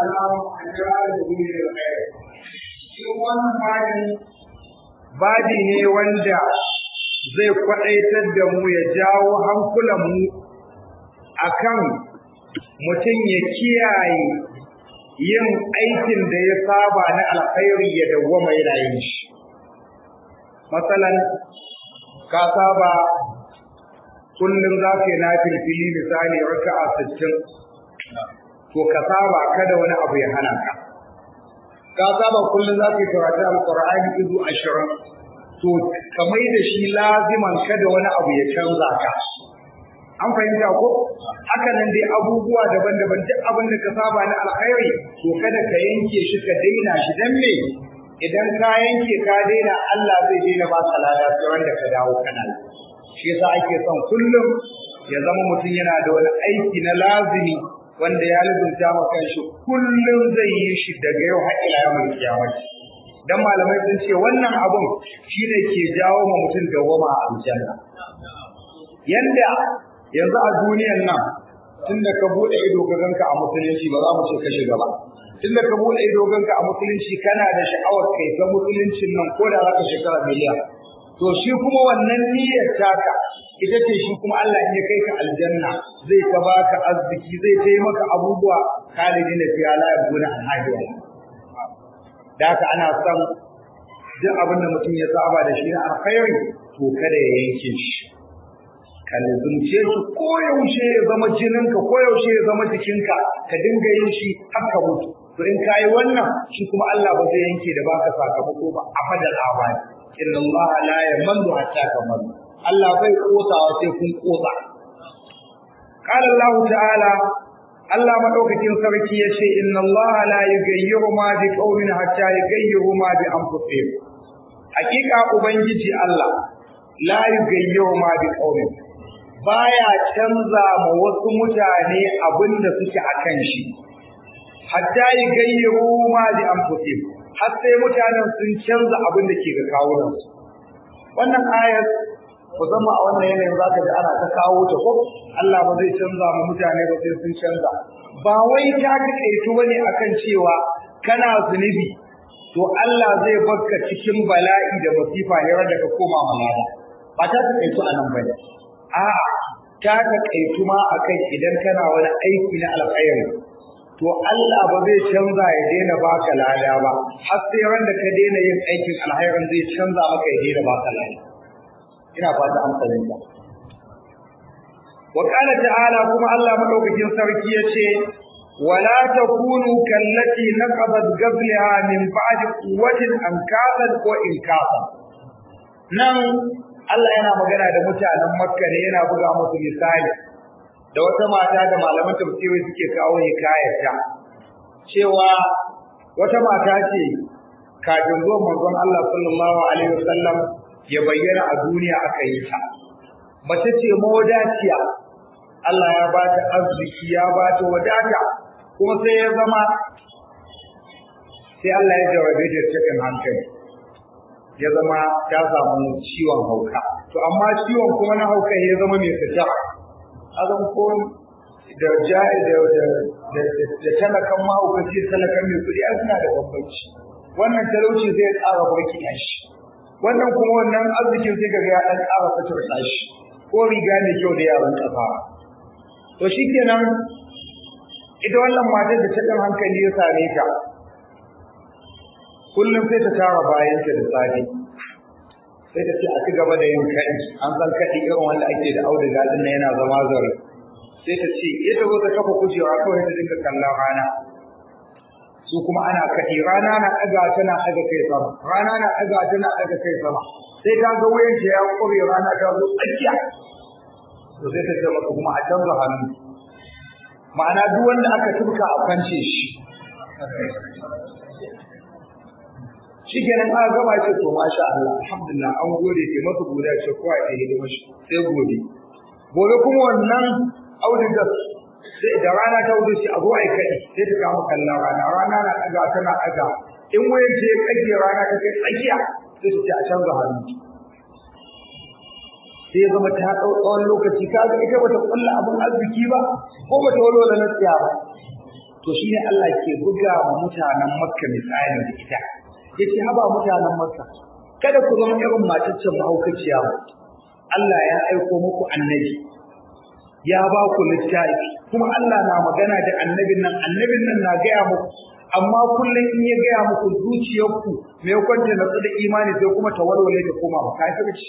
السلام على سبيل الخير shi wannan bani badi ne wanda zai kwaɗaitar da mu ya jawo hankulanmu akan mutum ya kiyaye yin aikin da ya saba na alkhairi ya dawwama yana yin shi matsalan ka saba kullum za ka yi na filfili misali raka'a sittin to ka saba kada wani abu ya hana ka ka saba kullum za ka yi karatu alqur'ani izu ashirin to ka mai da shi laziman kada wani abu ya canza ka an fahimta ko haka nan dai abubuwa daban-daban duk abin da ka saba na alkhairi to kada ka yanke shi ka daina shi dan me idan ka yanke ka daina Allah zai daina ba ka lada sai wanda ka dawo kana shi yasa ake son kullum ya zama mutum yana da wani aiki na lazimi wanda ya lubunta ma kanshi kullum zai yi shi daga yau har ila yawmul qiyamah dan malamai sun ce wannan abun shine ke jawo ma mutum dawwama a aljanna yanda yanzu a duniyan nan tunda ka bude ido ka ganka a musulunci ba za mu ce ka shiga ba tunda ka bude ido ganka a musulunci kana da sha'awar kai ga musuluncin nan ko da zaka shekara miliyan to shi kuma wannan niyyar taka ita ce shi kuma Allah in ya kai ka aljanna zai ta baka arziki zai ta maka abubuwa khalidin da fiya la yabuna alhajiya da haka ana son duk abin da mutum ya saba da shi na alkhairi to kada ya yanke shi ka lizumce shi ko yaushe ya zama jininka ko yaushe ya zama jikinka ka dinga yin shi haka mutu to in kayi wannan shi kuma Allah ba zai yanke da baka sakamako ba abadal abadi inna Allah la yamallu hatta tamallu Allah bai kosawa sai kun kosa qala Allah ta'ala Allah madaukakin sarki yace inna Allah la yughayyiru ma bi qaumin hatta yughayyiru ma bi anfusihim hakika ubangiji Allah la yughayyiru ma bi qaumin baya canza ma wasu mutane abinda suke akan shi hatta yughayyiru ma bi anfusihim har sai mutanen sun canza abin da ke ga kawunansu wannan ayar musamman a wannan yanayin zaka ji ana ta kawo ta ko Allah ba zai canza ma mutane ba sai sun canza ba wai ta takaitu bane akan cewa kana zunubi to Allah zai barka cikin bala'i da masifa ne wanda ka koma malala ba ta takaitu anan bane a'a ta takaitu ma akan idan kana wani aiki na alkhairi to Allah ba zai canza ya daina baka lada ba har sai wanda ka daina yin aikin alkhairin zai canza maka ya daina baka lada ina fata an fahimta wa qala ta'ala kuma Allah madaukakin sarki yace wala takunu kallati naqadat qablaha min ba'di quwwatin ankasan ko inkasan nan Allah yana magana da mutanen Makka ne yana buga musu misali da wata mata da malaman tafsiri suke kawo hikayarta cewa wata mata ce kafin zuwan manzon Allah sallallahu alaihi wasallam ya bayyana a duniya aka yi ta mace ce mawadaciya Allah ya ba ta arziki ya ba ta wadata kuma sai ya zama sai Allah ya jawabe da cikin hankali ya zama ta samu ciwon hauka to amma ciwon kuma na hauka ya zama mai fita azan ko da jari da da da talakan mahaukaci talakan mai kuɗi an suna da bambanci wannan talauci zai ƙara barki shi wannan kuma wannan arzikin sai kaga ya ɗan ƙara fitar shi ko riga mai kyau da yaran ƙafa to shikenan ita wannan matar da ta ɗan hankali ya same ta kullum sai ta tara bayanta da safe sai ta ce a ci gaba da yin kaɗi an san kaɗi irin wanda ake da auduga ɗin yana zama zare sai ta ce ya ta zo ta kafa kujewa kawai ta dinga kallon rana su kuma ana kaɗi rana na ɗaga tana ɗaga kai sama rana na ɗaga tana ɗaga kai sama sai ta ga wuyan ta ya ƙure rana ta zo tsakiya to sai ta ce maka kuma a canza hannu ma'ana duk wanda aka tubka a kwance shi shi kenan aka gama ce to masha Allah alhamdulillah an gode ke masa godiya ce kowa ya hidima shi sai gobe gobe kuma wannan audigar sai da rana ta wuce shi a zo ai kai sai ta kama kallon rana rana na daga tana daga in wayan ce kage rana ta kai tsakiya sai ta ce a canza hannu sai ya zama ta ɗau tsawon lokaci ka ga ita bata kulla abin arziki ba ko bata walwala na tsiya ba to shine Allah ke buga wa mutanen Makka misali da ita yace haba mutanen Makka kada ku zama irin mataccen mahaukaciya Allah ya aiko muku annabi ya ba ku littafi kuma Allah na magana da annabin nan annabin nan na gaya muku amma kullum in ya gaya muku zuciyarku mai kwanta na da imani sai kuma ta walwale ta koma ba kafirci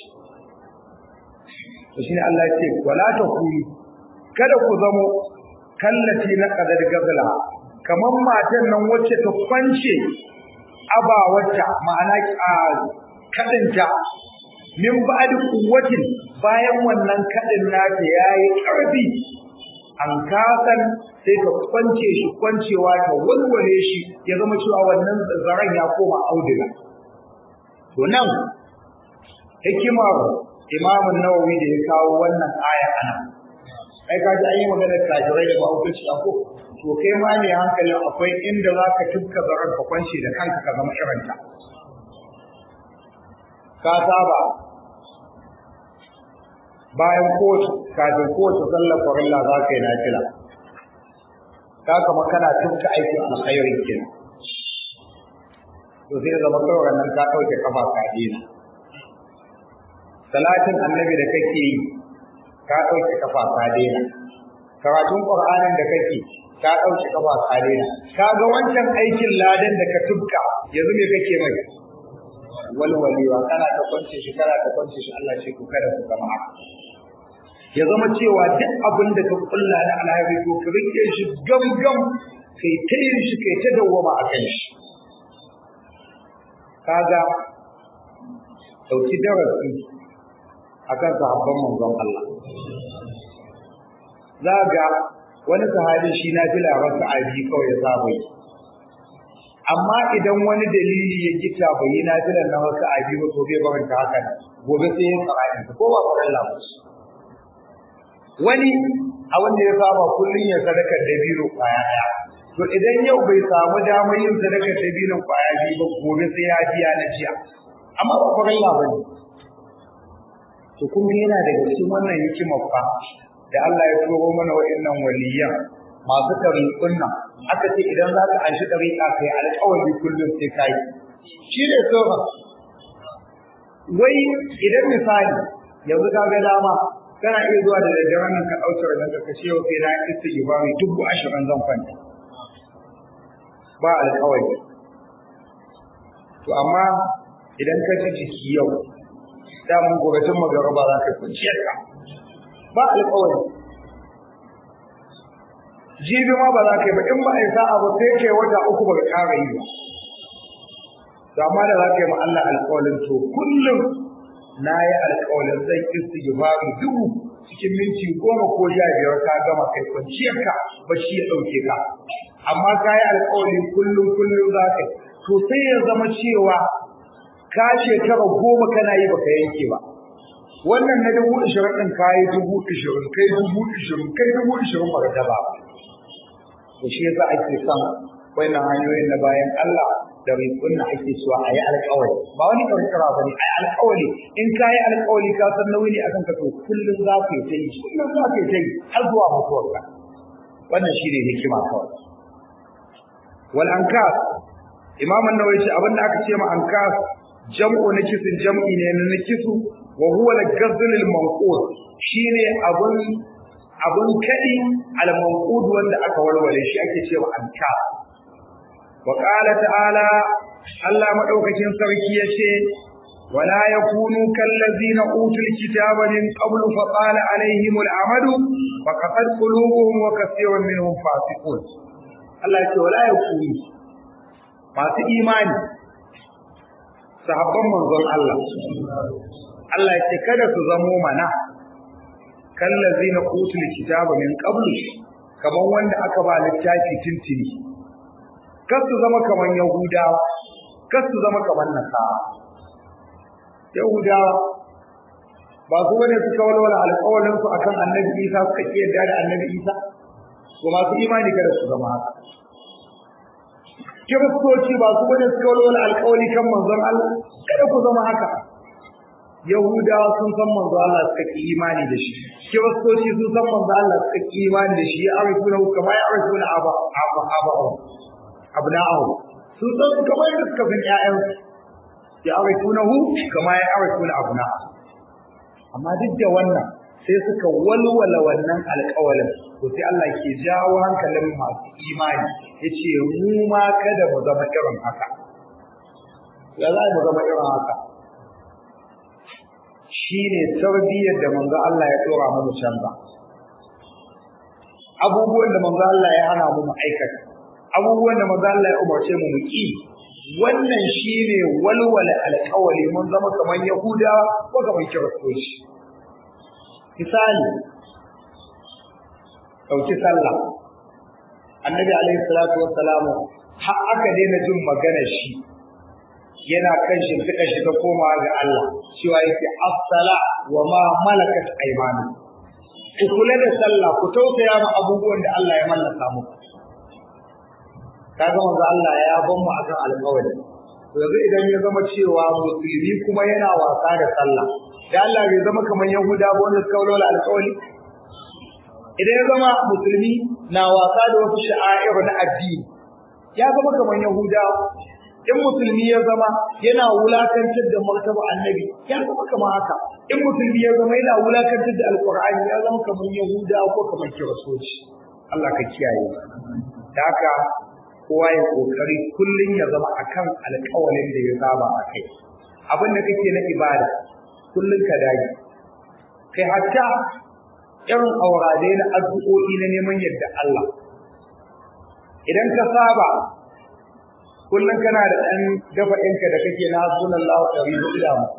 to shine Allah ya ce wala takunu kada ku zamo kallati na qadar gazla kamar matan nan wacce ta kwance aba wacce ma'ana kadinta min ba'di quwwatin bayan wannan kadin nata yayi karfi an kasan sai ka kwance shi kwancewa ta walwale shi ya zama cewa wannan zaren ya koma auduga to nan hikimar Imam Nawawi da ya kawo wannan aya ana ai ka ji an yi magana kafirai da mahaukaci a ko to kai ma ne hankalin akwai inda za ka tufka zaren ka kwance da kanka ka zama irinta ka saba bayan kowace kafin kowace sallar farilla za ka yi nafila ka kama kana tufka aikin alkhairin kenan to sai zama kawai nan ka ɗauke kafa ka dina salatin annabi da kake yi ka ɗauke kafa ka dina karatun qur'anin da kake ka ɗauke kafa ka dina ka ga wancan aikin ladan da ka tufka yanzu me kake mai walwalewa kana ta kwance shi kana ta kwance shi Allah ce ku kada ku zama haka ya zama cewa duk abin da ka kulla na alheri ko ka rike shi gamgam kai ta yin shi kai ta dawwama a kan shi kaga dauki darasi akan sahabban manzon Allah za ga wani sahabi shi na fila rasa abi kawai ya saba yi amma idan wani dalili ya gita bai yi na filan na wasu abi ba to bai baranta haka gobe sai ya tsara ko ba faɗin lamus wani a wanda ya saba kullum ya sadakar dabino kwaya daya to idan yau bai samu damar yin sadakar dabino kwaya biyu ba gobe sai ya biya na jiya amma ba farin labari to kun ga yana daga cikin wannan hikimar fa da Allah ya turo mana wa'annan waliyan masu tariƙun nan aka ce idan za ka anshi tariƙa kai alƙawari kullum sai ka yi shi ne sofa wai idan misali yanzu ka ga dama kana iya zuwa da daddare nan ka ɗauki ranar ka kashe yau sai na istighfari dubu ashirin zan kwanta ba alƙawari to amma idan ka ji jiki yau damun gobe tun magaraba za ka kwanciyar ka ba alƙawari jibi ma ba za ka yi ba in ba a yi sa'a ba sai ke wata uku ba ka ƙara yi ba amma da za ka yi ma Allah alƙawarin to kullum na yi alƙawarin zan istighfari dubu cikin minti goma ko sha biyar ka gama kai kwanciyar ka bacci ya ɗauke ka amma ka yi alƙawari kullum kullum za ka yi to sai ya zama cewa ka shekara goma kana yi baka yanke ba wannan na dubu ishirin ɗin ka yi dubu ishirin kai dubu ishirin kai dubu ishirin ba da ba to shi yasa ake son wannan hanyoyin na bayan Allah da rikun na ake cewa a yi alƙawari ba wani karkara ba ne a yi alƙawari in ka yi alƙawari ka san nauyi ne akan ka to kullum za ka yi ta yi kullum za ka yi ta yi har zuwa mutuwarka wannan shi ne hikima kawai wal ankas imam an-nawawi ce abinda aka ce ma ankas jam'u nakisin jam'i ne na nakisu wa huwa al-ghazl al-manqud shine abun abun kadi al-manqud wanda aka walwale shi ake ce ma ankas wa qala ta'ala Allah madaukakin sarki yace wala yakunu kallazina utul kitaba min qablu fa qala alaihim al-amadu fa qad qulubuhum wa kaseerun minhum fasiqun Allah yace wala yakunu masu imani sahabban manzon Allah Allah yace kada su zamo mana kallazina utul kitaba min qablu kaman wanda aka ba littafi tintini kar su zama kaman yahudawa kar su zama kaman nasara yahudawa ba su bane suka walwala alƙawarin su akan annabi Isa suka ki yarda da annabi Isa to masu imani kada su zama haka kiristoci ba su bane suka walwala alƙawari kan manzon Allah kada ku zama haka Yahudawa sun san manzo Allah suka ki imani da shi Kiristoci sun san manzo Allah suka ki imani da shi ya arifuna kama ya arifuna aba aba aba abna'ahu sun san kamar da suka san ƴaƴansu ya arifunahu kama ya arifuna abna'ahu amma duk da wannan sai suka walwala wannan alƙawalin to sai Allah ke jawo hankalin masu imani yace mu ma kada mu zama irin haka ya za mu zama irin haka shine tarbiyyar da manzo Allah ya tsora mu canza abubuwan da manzo Allah ya hana mu mu aikata abubuwan da manzo Allah ya umarce mu mu ki wannan shine walwala alƙawali mun zama kamar yahuda ko kamar kiristoci misali ɗauki sallah annabi alaihi salatu wassalamu har aka daina jin maganar shi yana kan shimfiɗa shi ta koma ga Allah cewa yake afsala wa ma malakat aymanu ku kula da sallah ku tausaya ma abubuwan da Allah ya mallaka muku kaga manzo Allah ya ban mu akan alƙawari yanzu idan ya zama cewa musulmi kuma yana wasa da sallah da Allah bai zama kamar Yahuda ba wanda suka walwala alƙawari idan ya zama musulmi na wasa da wasu sha'air na addini ya zama kamar Yahuda in musulmi ya zama yana wulakantar da martaba annabi ya zama kamar haka in musulmi ya zama yana wulakantar da alqur'ani ya zama kamar Yahuda ko kamar kiristoci Allah ka kiyaye da haka kowa ya kokari kullun ya zama akan alƙawalin da ya saba a kai abin da kake na ibada kullun ka dage kai hatta irin aurade na addu'o'i na neman yadda Allah idan ka saba kullun kana da ɗan dafa ɗinka da kake na hasbunallahu ɗari hudu da mu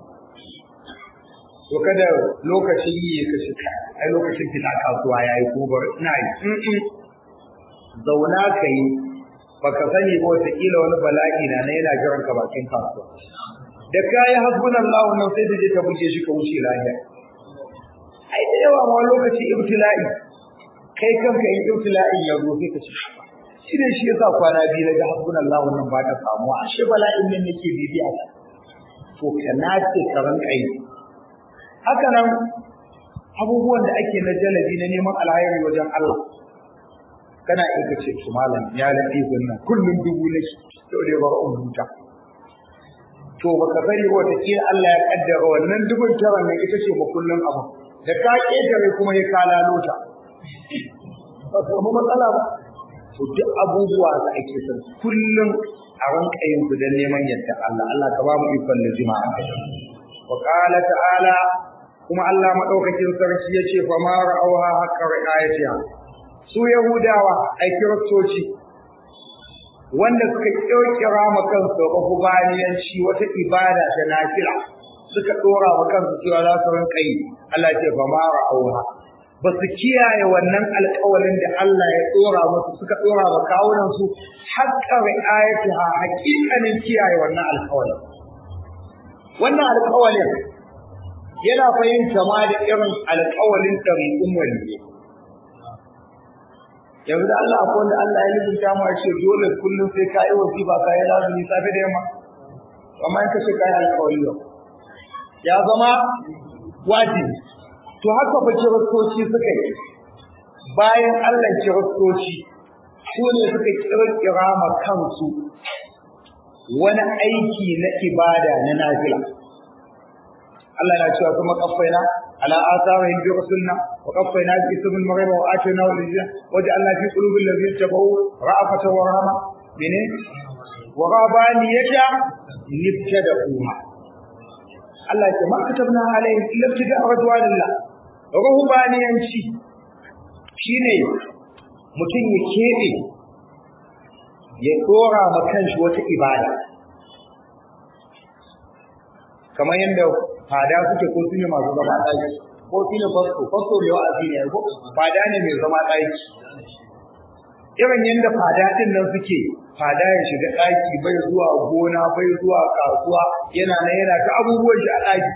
to kada lokacin yi ka shiga ai lokacin fita kasuwa yayi ko bar ina yi zauna ka yi baka sani ba wata kila wani bala'i na yana jiran ka bakin kasuwa da kayi hasbunallahu nan sai da je ka buge shi ka wuce lafiya ai da yawa ma lokaci ibtila'i kai kanka in ibtila'in ya zo sai ka ci shi ne shi yasa kwana biyu na ga hasbunallahu nan ba ta samu ashe bala'in nan nake bibiya ta to ka nace ka ranka yi haka nan abubuwan da ake na jalabi na neman alhairi wajen Allah kana iya kace to malam ya lafi nan kullum dubu nake to dai ba un huta to baka sani ba wata kila Allah ya kaddara wannan dubun tara ne ita ce ba kullum abu da ka ketare kuma ya ka lalota ba samu matsala ba to duk abubuwa da ake son kullum a ranka yin su don neman yadda Allah Allah ka ba mu ikon da jima'a wa qala ta'ala kuma Allah madaukakin sarki yace fa ma ra'awha haqqa ra'ayatiha su yahudawa ai kiristoci wanda suka kirkira ma kansu rububaniyanci wata ibada ta nafila suka dora wa kansu cewa za su rinka yi Allah ce fa ma ra'awha ba su kiyaye wannan alƙawalin da Allah ya dora musu suka dora wa kawunan su haqqa ra'ayatiha haƙiƙanin kiyaye wannan alƙawalin wannan alƙawalin yana fahimta ma da irin alƙawalin ɗariƙun waliyyi yanzu da Allah akwai wanda Allah ya lubunta mu a ce dole kullum sai ka yi wasifa ka yi lazumi safe da yamma amma in ka ce ka yi alƙawari yau ya zama wajibi to haka fa kiristoci suka yi bayan Allah kiristoci su ne suka kirkira ma kansu wani aiki na ibada na nafila Allah na cewa kuma kafaina على آثارهم برسلنا وقفينا بعيسى بن مريم وآتيناه الإنجيل وجعلنا في قلوب الذين اتبعوا رأفة ورحمة من ورهبانية ابتدعوها Allah ya ce ma katabna alaihim illa ibtida'a radwanillah ruhbaniyanci shine mutum ya kebe ya dora ma kanshi wata ibada kamar yadda fada suke ko su ne masu zama ɗaki ko su ne fasto fasto mai wa'azi ne ko fada ne mai zama ɗaki irin yadda fada ɗin nan suke fada ya shiga ɗaki bai zuwa gona bai zuwa kasuwa yana nan yana ta abubuwan shi a ɗaki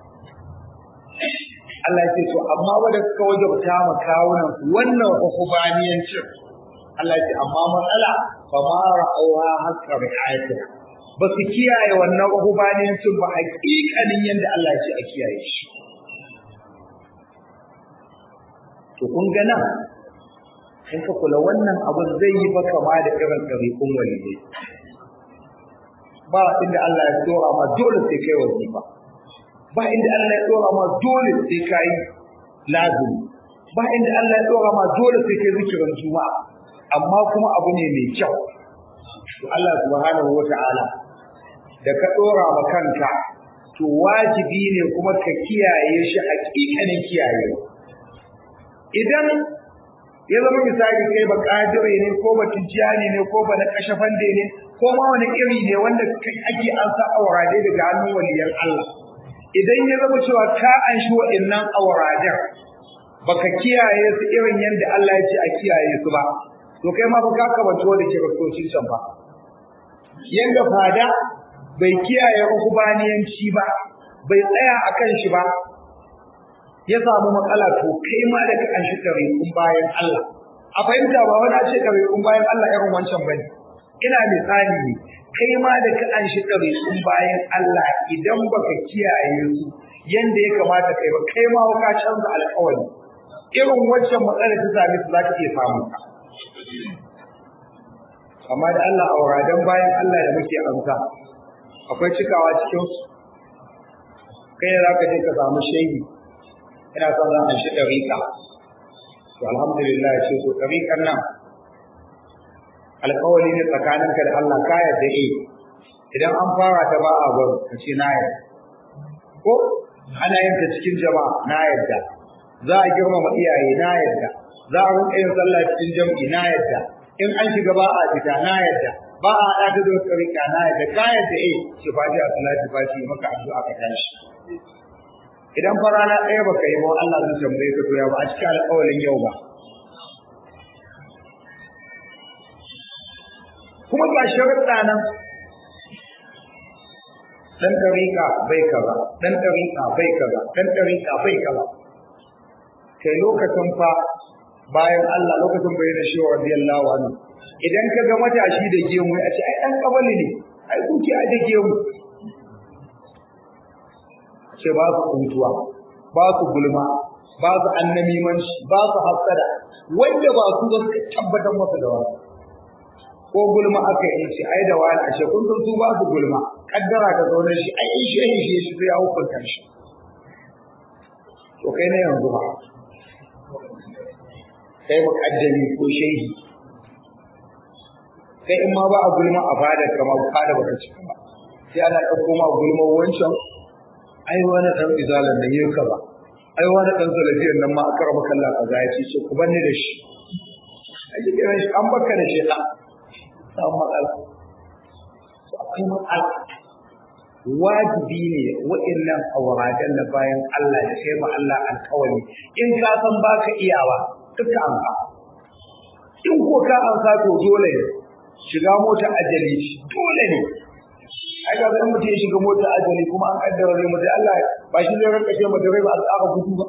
Allah ya ce to amma wanda suka wajabta ma kawunan wannan hukubaniyancin Allah ya ce amma matsala fa ma ra'awha hakka ri'ayatiha ba su kiyaye wannan rubaniyancin ba hakikanin yadda Allah ya ce a kiyaye shi to kun ga nan in ka kula wannan abun zai yi ba kama da irin ɗariƙun waliyai ba inda Allah ya tsora ma dole sai kai wazifa ba inda Allah ya tsora ma dole sai kai lazimi ba inda Allah ya tsora ma dole sai kai zikirin juma'a amma kuma abu ne mai kyau to Allah subhanahu wata'ala da ka tsora ma kanka to wajibi ne kuma ka kiyaye shi hakikanin kiyayewa idan ya zama misali kai ba kadire ne ko ba tijjani ne ko ba na kashafande ne ko ma wani iri ne wanda ake an sa aurade daga hannun waliyan Allah idan ya zama cewa ka an shi wa'annan auraden baka kiyaye su irin yadda Allah ya ce a kiyaye su ba to kai ma ba ka kabanto da kiristocin can ba yanda fada bai kiyaye ukubaniyanci ba bai tsaya akan shi ba ya samu matsala to kai ma da ka anshi ɗariƙun bayan Allah a fahimta ba wani ce ɗariƙun bayan Allah irin wancan bane ina misali ne kai ma da ka anshi ɗariƙun bayan Allah idan baka kiyaye su yanda ya kamata kai ba kai ma ka canza alƙawari irin wancan matsalar ta same su za ka iya samun ka amma da Allah auradan bayan Allah da muke amsa akwai cikawa cikin su kai za ka je ka samu shehi ina son zan an shi ɗariƙa to alhamdulillah ya ce to ɗariƙan nan alƙawari ne tsakaninka da Allah ka yarda eh idan an fara ta ba a bar ka ce na yarda ko ana yin ta cikin jama'a na yarda za a girmama iyaye na yarda za a rinka yin sallah cikin jam'i na yarda in an shiga ba a fita na yarda ba a haɗa da ɗariƙa na yarda ka yarda eh ce fati a salati fati maka addu'a ka tashi idan fa rana ɗaya baka yi ba Allah zai tambaye ka to ya ba a cikin alƙawarin yau ba kuma ga sharuɗa nan dan tariqa bai kaza dan tariqa bai kaza dan tariqa bai kaza kai lokacin fa bayan Allah lokacin bayyana shi wa radiyallahu anhu idan ka ga matashi da gemu a ce ai dan kabali ne ai kuke a da gemu ce ba su kuntuwa ba su gulma ba su annamimanci ba su hasada wanda ba su ba su tabbatar masa da wani ko gulma aka yi ce ai da wani ashe kun san su ba su gulma kaddara ka zaune shi ai in shi shi shi sai ya hukunta shi to kai ne yanzu ba kai muƙaddami ko shehi kai in ma ba a gulma a fadar kama fada baka cika ba sai ana ɗauko ma gulma wancan ai wani ɗan izalan da yake ba ai wani ɗan salafiyar nan ma aka raba kallon a zaya ce ce ku banni da shi a cikin shi an baka da shi ɗan samu matsala to akwai matsala wajibi ne wa'annan awaradan na bayan Allah da sai ma Allah alƙawari in ka san baka iyawa duka an ka in ko ka an ka to dole ne shiga mota ajali dole ne ai ga zan mutum ya shiga mota ajali kuma an kaddara zai mutu Allah ba shi zai ranka ce mata rai ba a tsaka gudu ba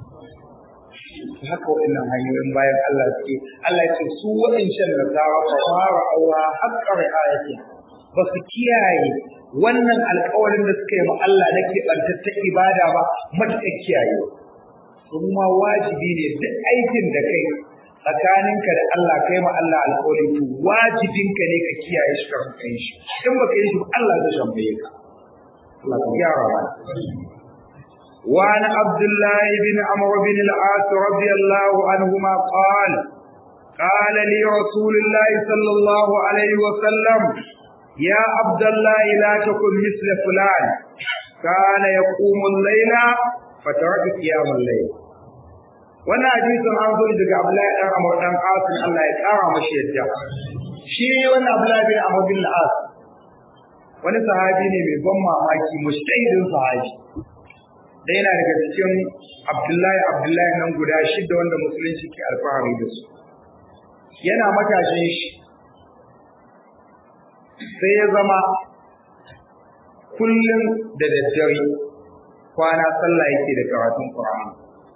haka waɗannan hanyoyin bayan Allah suke Allah ya ce su waɗancan da tsara fa fara aura haƙƙa ri'ayati ba su kiyaye wannan alƙawarin da suka yi ma Allah na keɓantattar ibada ba matuƙar kiyaye kuma wajibi ne duk aikin da kai tsakaninka da Allah kai ma Allah alƙawari to wajibinka ne ka kiyaye shi ka kai shi in baka yi shi Allah zai tambaye ka Allah ka gyara ba وعن عبد الله بن عمرو بن العاص رضي الله عنهما قال قال لي رسول الله صلى الله عليه وسلم يا عبد الله لا تكن مثل فلان كان يقوم الليل فترك قيام الليل wannan hadisin an zo daga Abdullahi dan Amr dan Asim Allah ya kara mashi yadda shi wannan Abdullahi bin Amr bin al-As wani sahabi ne mai ban mamaki mustahidin sahabi da yana daga cikin Abdullahi Abdullahi nan guda shida wanda musulunci ke alfahari da su yana matashin shi sai ya zama kullum da daddare kwana sallah yake da karatun Qur'ani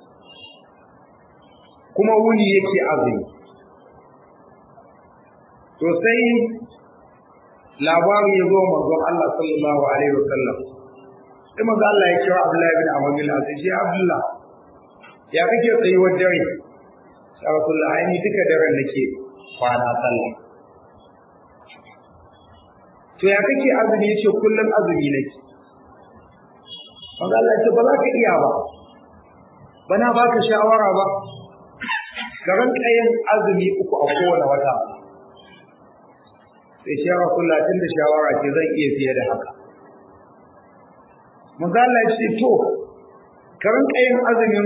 kuma wuni yake azumi to sai labari ya zo manzon Allah sallallahu alaihi wasallam sai manzon Allah ya kira Abdullahi bin Amr bin Al-As ya Abdullah ya kake tsayuwar dare ya Rasulullah ai ni duka daren nake kwana sallah to ya kake azumi yace kullum azumi nake manzon Allah ya ce ba za ka iya ba bana baka shawara ba ka ranka yin azumi uku a kowane wata sai shi yawa kula tun da shawara ce zan iya fiye da haka mazala ce to ka ranka yin azumin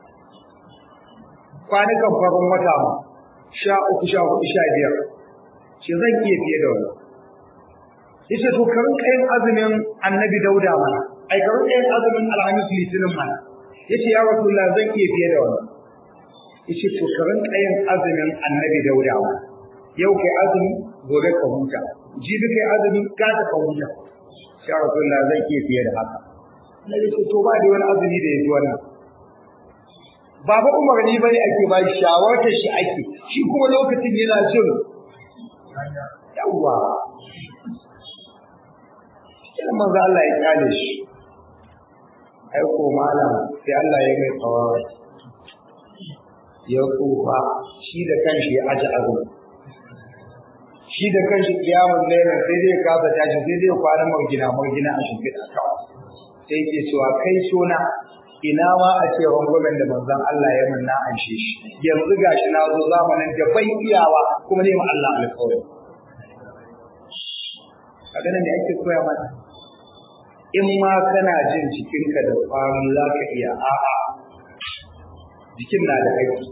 kwanukan farin wata ma sha uku sha hudu sha biyar shi zan iya fiye da wani yace to ka ranka yin azumin annabi dauda mana ai ka ranka yin azumin alhamis litinin mana yace ya rasulullah zan iya fiye da wani yace to ka rinka yin azumin annabi dauda ma yau kai azumi gobe ka huta jibi kai azumi gata ka huta ya rasulullah zan iya fiye da haka annabi ce to ba da wani azumi da yafi wannan baba umarni bane ake ba shi shawartar shi ake shi kuma lokacin yana jin yawwa sai manzo Allah ya kyale shi ai ko malam sai Allah ya mai tsawon ya tsufa shi da kanshi ya aji azumi shi da kanshi kiyamun laila sai dai kasa tashi sai dai kwana margina margina a shimfiɗa kawai sai ke cewa kai sona ina ma a ce rangwamen da manzon Allah ya mun na anshe shi yanzu gashi na zo zamanin da bai iyawa kuma ne ma Allah alƙawari a ganin da ake koya mana in ma kana jin cikinka da kwarin za ka iya a'a jikin na da haƙƙi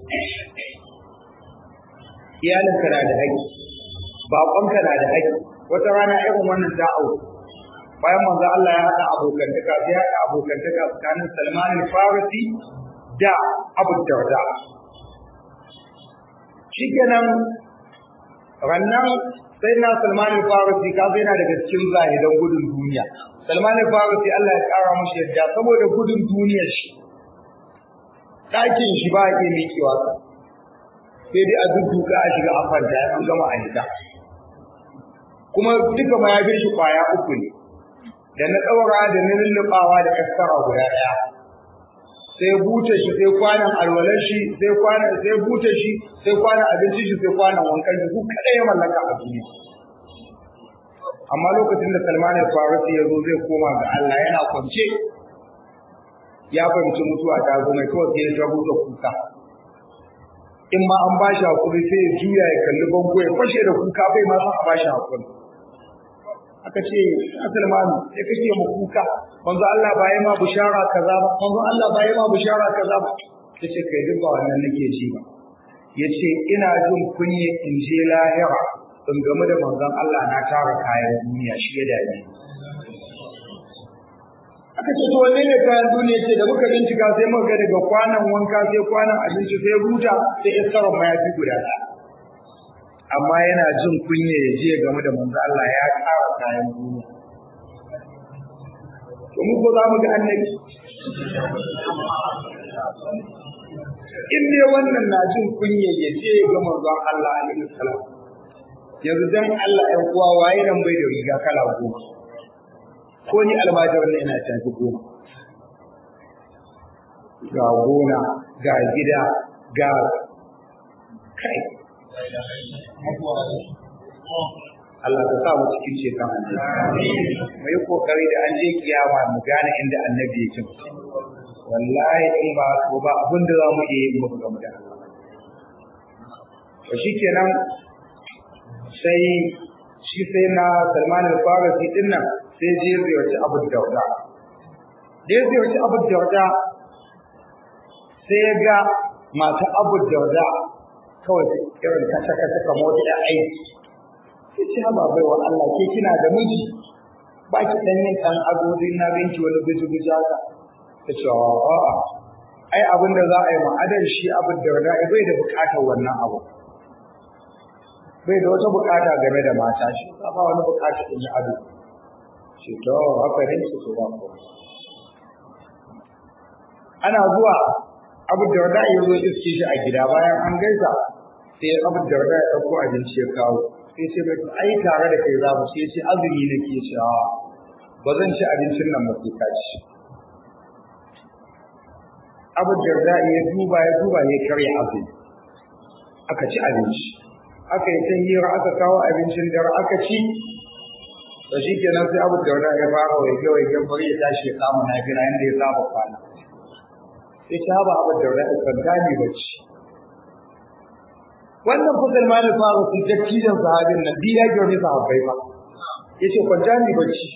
iyalinka na da haƙƙi baƙonka na da haƙƙi wata rana irin wannan ta auku bayan manzo Allah ya haɗa abokantaka sai ya haɗa abokantaka tsakanin Salman al-Farisi da Abu Darda shikenan rannan sai na Salman al-Farisi ka yana daga cikin zahidan gudun duniya Salman al-Farisi Allah ya kara mashi yadda saboda gudun duniyar shi ɗakin shi ba iya miƙewa ka sai dai a dudduka a shiga a kwanta ya an gama a hita kuma duka mayafin shi kwaya uku ne da na ɗaura da na lulluɓawa da kaskara guda ɗaya sai buta shi sai kwanan alwalar shi sai kwanan sai buta shi sai kwanan abincin shi sai kwanan wankan shi su kada ya mallaka a duniya amma lokacin da Salman al-Farisi ya zo zai koma ga Allah yana kwance ya fahimci mutuwa ta zo mai kawai sai ya tabu da kuka in ma an bashi hakuri sai ya juya ya kalli bango ya fashe da kuka bai ma san a bashi hakuri aka ce Salman sai kake mu kuka manzo Allah ba yi ma bushara kaza ba manzo Allah ba yi ma bushara kaza ba yace kai duk ba wannan nake ji ba yace ina jin kunye in je lahira in game da manzon Allah na tara kayan duniya shi ya dame aka ce to wanne ne kayan duniya ce da muka bincika sai muka ga daga kwanan wanka sai kwanan abinci sai buta sai iskarar mayafi guda ɗaya amma yana jin kunya ya je game da manzo Allah ya ƙara kayan duniya to mu ko za mu ga annabi in dai wannan na jin kunya ya je ga manzo Allah alaihi salam yanzu dan Allah ɗan uwa waye nan bai da riga kala goma ko ni almajir ne ina tafi goma ga gona ga gida ga kai Allah ka sa mu cikin ceton annabi mu yi kokari da an je kiyama mu gane inda annabi yake wallahi in ba ko ba abin da za mu iya yi mu ga mu da Allah to shikenan sai shi sai na Salman al-Farisi din nan sai je ziyarci Abu Dauda da ya ziyarci Abu Dauda sai ya ga mata Abu Dauda kawai irin kasa kasa kamar wata da aiki sai ce ha bai wa Allah ke kina da miji ba ki dan yin dan agodi na binki wani biji biji haka ta ce a'a ai abin da za a yi ma'adar shi Abu Dauda bai da bukatar wannan abu bai da wata bukata game da mata shi ba wani bukata in yi ado shi to haka ne su to ba ko ana zuwa abu da wada ya zo iske shi a gida bayan an gaisa sai abu da wada ya dauko abinci ya kawo sai ce bai ai tare da kai za mu sai ce azumi nake cewa ba zan ci abincin nan ba sai ka ci abu darda ya duba ya duba ya karya azumi aka ci abinci aka yi ta hira aka kawo abincin dare aka ci da shi kenan sai abu darda ya fara waige waige bari ya tashi ya kama na gina inda ya saba kwana sai ta ba abu darda ya kwanta ne bacci wannan fasal ma da fara su dattijan sahabin nan biya gyarni sahabbai ba ya ce kwanta ne bacci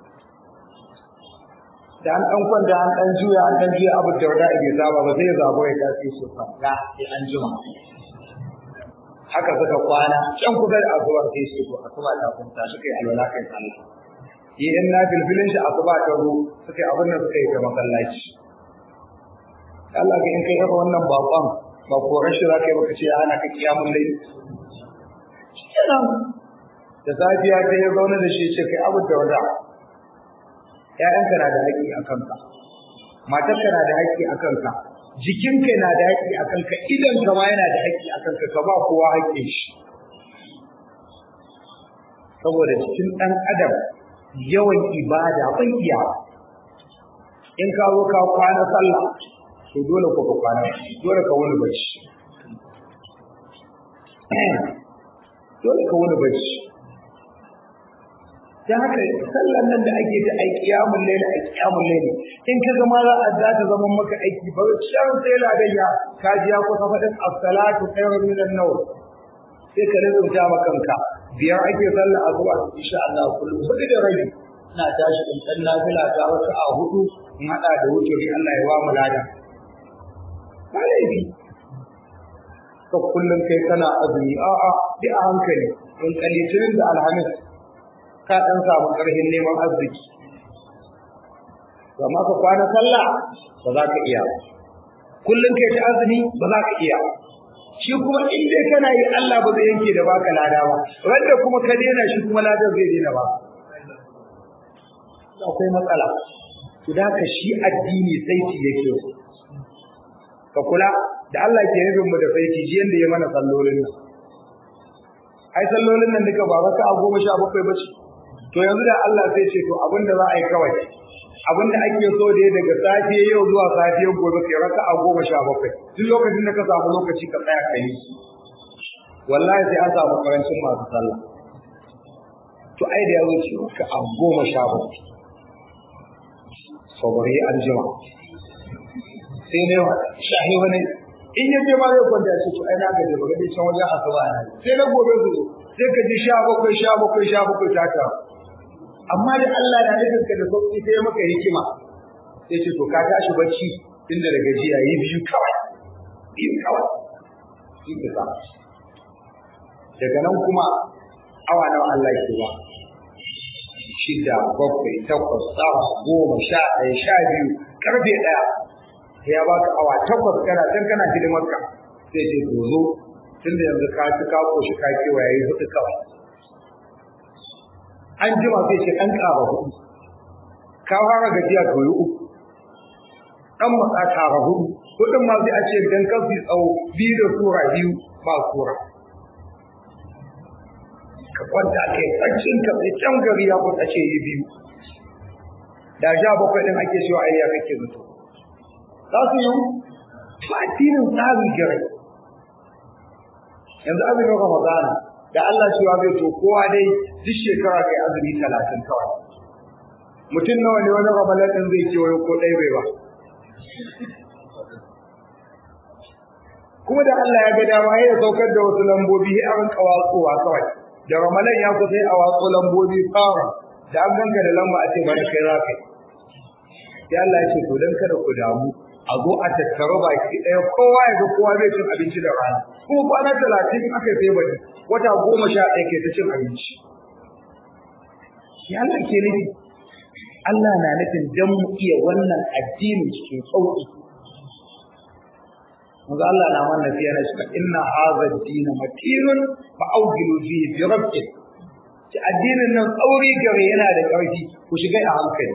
da an ɗan kwanta an ɗan juya an ɗan juya abu da wada bai saba ba sai ya zabo ya tafi su fanga sai an jima haka suka kwana can kusa da asuba sai su ko asuba ta kunta suka yi alwala kai sallah yi in na filfilin shi asuba ta ru suka yi abin da suka yi ta masallaci Allah ga in kai irin wannan bakon ba ko rashin za ka yi baka ce ana ka kiyamun laili kenan da safiya ta ya zaune da shi ce kai abu da wada ‘ya'yanka na da haƙƙi a kanka, matarka na da haƙƙi a kanka, jikinka na da haƙƙi a kanka, idanka ma yana da haƙƙi a kanka, ka ba kowa haƙƙin shi. Saboda cikin ɗan adam yawan ibada ban iya in ka zo ka kwana sallah to dole ko ka kwana dole ka wani bacci dole ka wani bacci ta haka sallan nan da ake ta aiki yamun laila a kiyamun laila in ka zama za a za ta zama maka aiki ba shan sai ladayya ka ji ya kusa faɗin as-salatu khairun min an-nawm sai ka rinka ma kanka biyar ake sallah azuwa insha Allah kullum hudu da rabi ina tashi in dan nafila ta wata a hudu in hada da wuturi Allah ya ba mu lada ba laifi ka kullum kai kana azumi a'a bi a hankali in kalitinin da alhamis ka ɗan samu ƙarfin neman arziki. Amma ka kwana sallah ba za ka iya. Kullum kai ta azumi ba za ka iya. Shi kuma in dai kana yi Allah ba zai yanke da baka lada ba. Wanda kuma ka daina shi kuma ladan zai daina ba. Akwai matsala. To da ka shi addini saiti yake Ka kula da Allah ke nufin mu da saiti ji yanda ya mana sallolin nan. Ai sallolin nan duka ba raka a goma sha bakwai ba ce. to yanzu da Allah zai ce to abin da za a yi kawai abin da ake so da daga safe yau zuwa safe gobe kai raka a goma sha bakwai duk lokacin da ka samu lokaci ka tsaya ka yi wallahi sai an samu karancin masu sallah to ai da ya zo ce ka a goma sha bakwai saboda an jima sai ne shahi wani in ya je ma zai kwanta ce to ai na gaje ba gaje can wajen asuba na sai na gobe su sai ka ji sha bakwai sha bakwai sha bakwai ta ta amma da Allah na nufin ka da sauki sai maka hikima sai ce to ka tashi bacci tunda da gajiya yi biyu kawai biyu kawai shi ke sa daga nan kuma awa nawa Allah ke ba shida bakwai takwas tsawa goma sha ɗaya sha biyu karfe ɗaya sai ya baka awa takwas kana can kana hidimarka sai ce to zo tunda yanzu ka ci ka koshi ka kewa yayi hudu kawai an jima sai ce an ƙara hudu ka fara gajiya ka yi uku dan matsa ƙara hudu hudun ma sai a ce dan kan su tsawo biyu da sura biyu ba sura ka kwanta kai tsakin ka sai can gari ya kusa ce yi biyu da sha bakwai din ake cewa ayya kake zato za su yi ba addinin tsari gare yanzu azumin ramadana da Allah cewa zai to kowa dai duk shekara kai azumi talatin kawai mutum nawa ne wani ramadan din zai ce wai ko ɗaya bai ba kuma da Allah ya ga dama ya saukar da wasu lambobi a rinka watsowa kawai da ramadan ya kusa a watso lambobi fara da an ganka da lamba a ce bari kai za ka yi Allah ya ce to dan kada ku damu a zo a tattaro baki ɗaya kowa ya ga kowa zai cin abinci da rana kuma kwana talatin aka sai bari wata goma sha ɗaya ke ta cin abinci ya Allah ke nufi Allah na nufin dan mu iya wannan addini cikin sauƙi Maza Allah na mana fiye na shi inna hadha ad-din matinun fa awjilu fihi bi rabbik ci addinin nan tsauri gare yana da ƙarfi ku shiga a hankali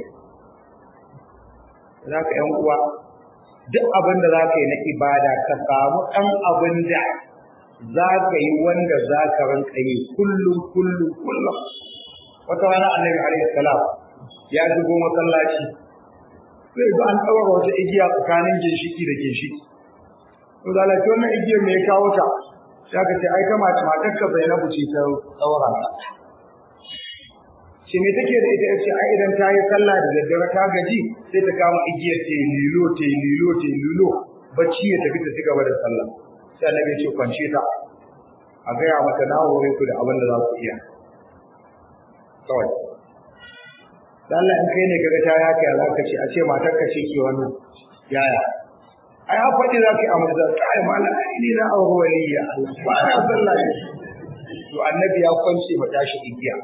zaka yan uwa duk abin da za ka yi na ibada ka samu ɗan abin da za ka yi wanda za ka ranka yi kullum kullum kullum wata rana annabi alaihi salam ya shigo masallaci sai ba an ɗaura wata igiya tsakanin ginshiki da ginshiki to da lafi wannan igiyar me ya kawo ta sai aka ce ai ta mace matarka bai na buce ta ɗaura ta shi me take da ita ce ai idan ta yi sallah da daddare ta gaji sai ta kama igiyar ta lilo ta lilo ta lilo bacci ya tafi ta ci gaba da sallah sai annabi ya ce kwance ta a gaya mata na hore ku da abin da za ku iya kawai dan Allah in kai ne kaga ta yaka ya zaka ce a ce matar ka ce ke wannan yaya ai ha faɗi za ka yi amma da kai mala ni na aure waliya Allah ba na sallah to annabi ya kwance mata shi igiya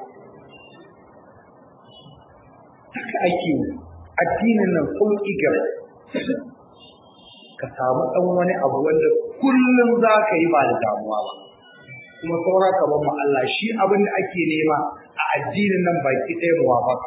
haka ake addinin nan kun igar ka samu ɗan wani abu wanda kullum za ka yi ba da damuwa ba kuma saura ka ban Allah shi abin da ake nema a addinin nan baki ɗaya muwafaka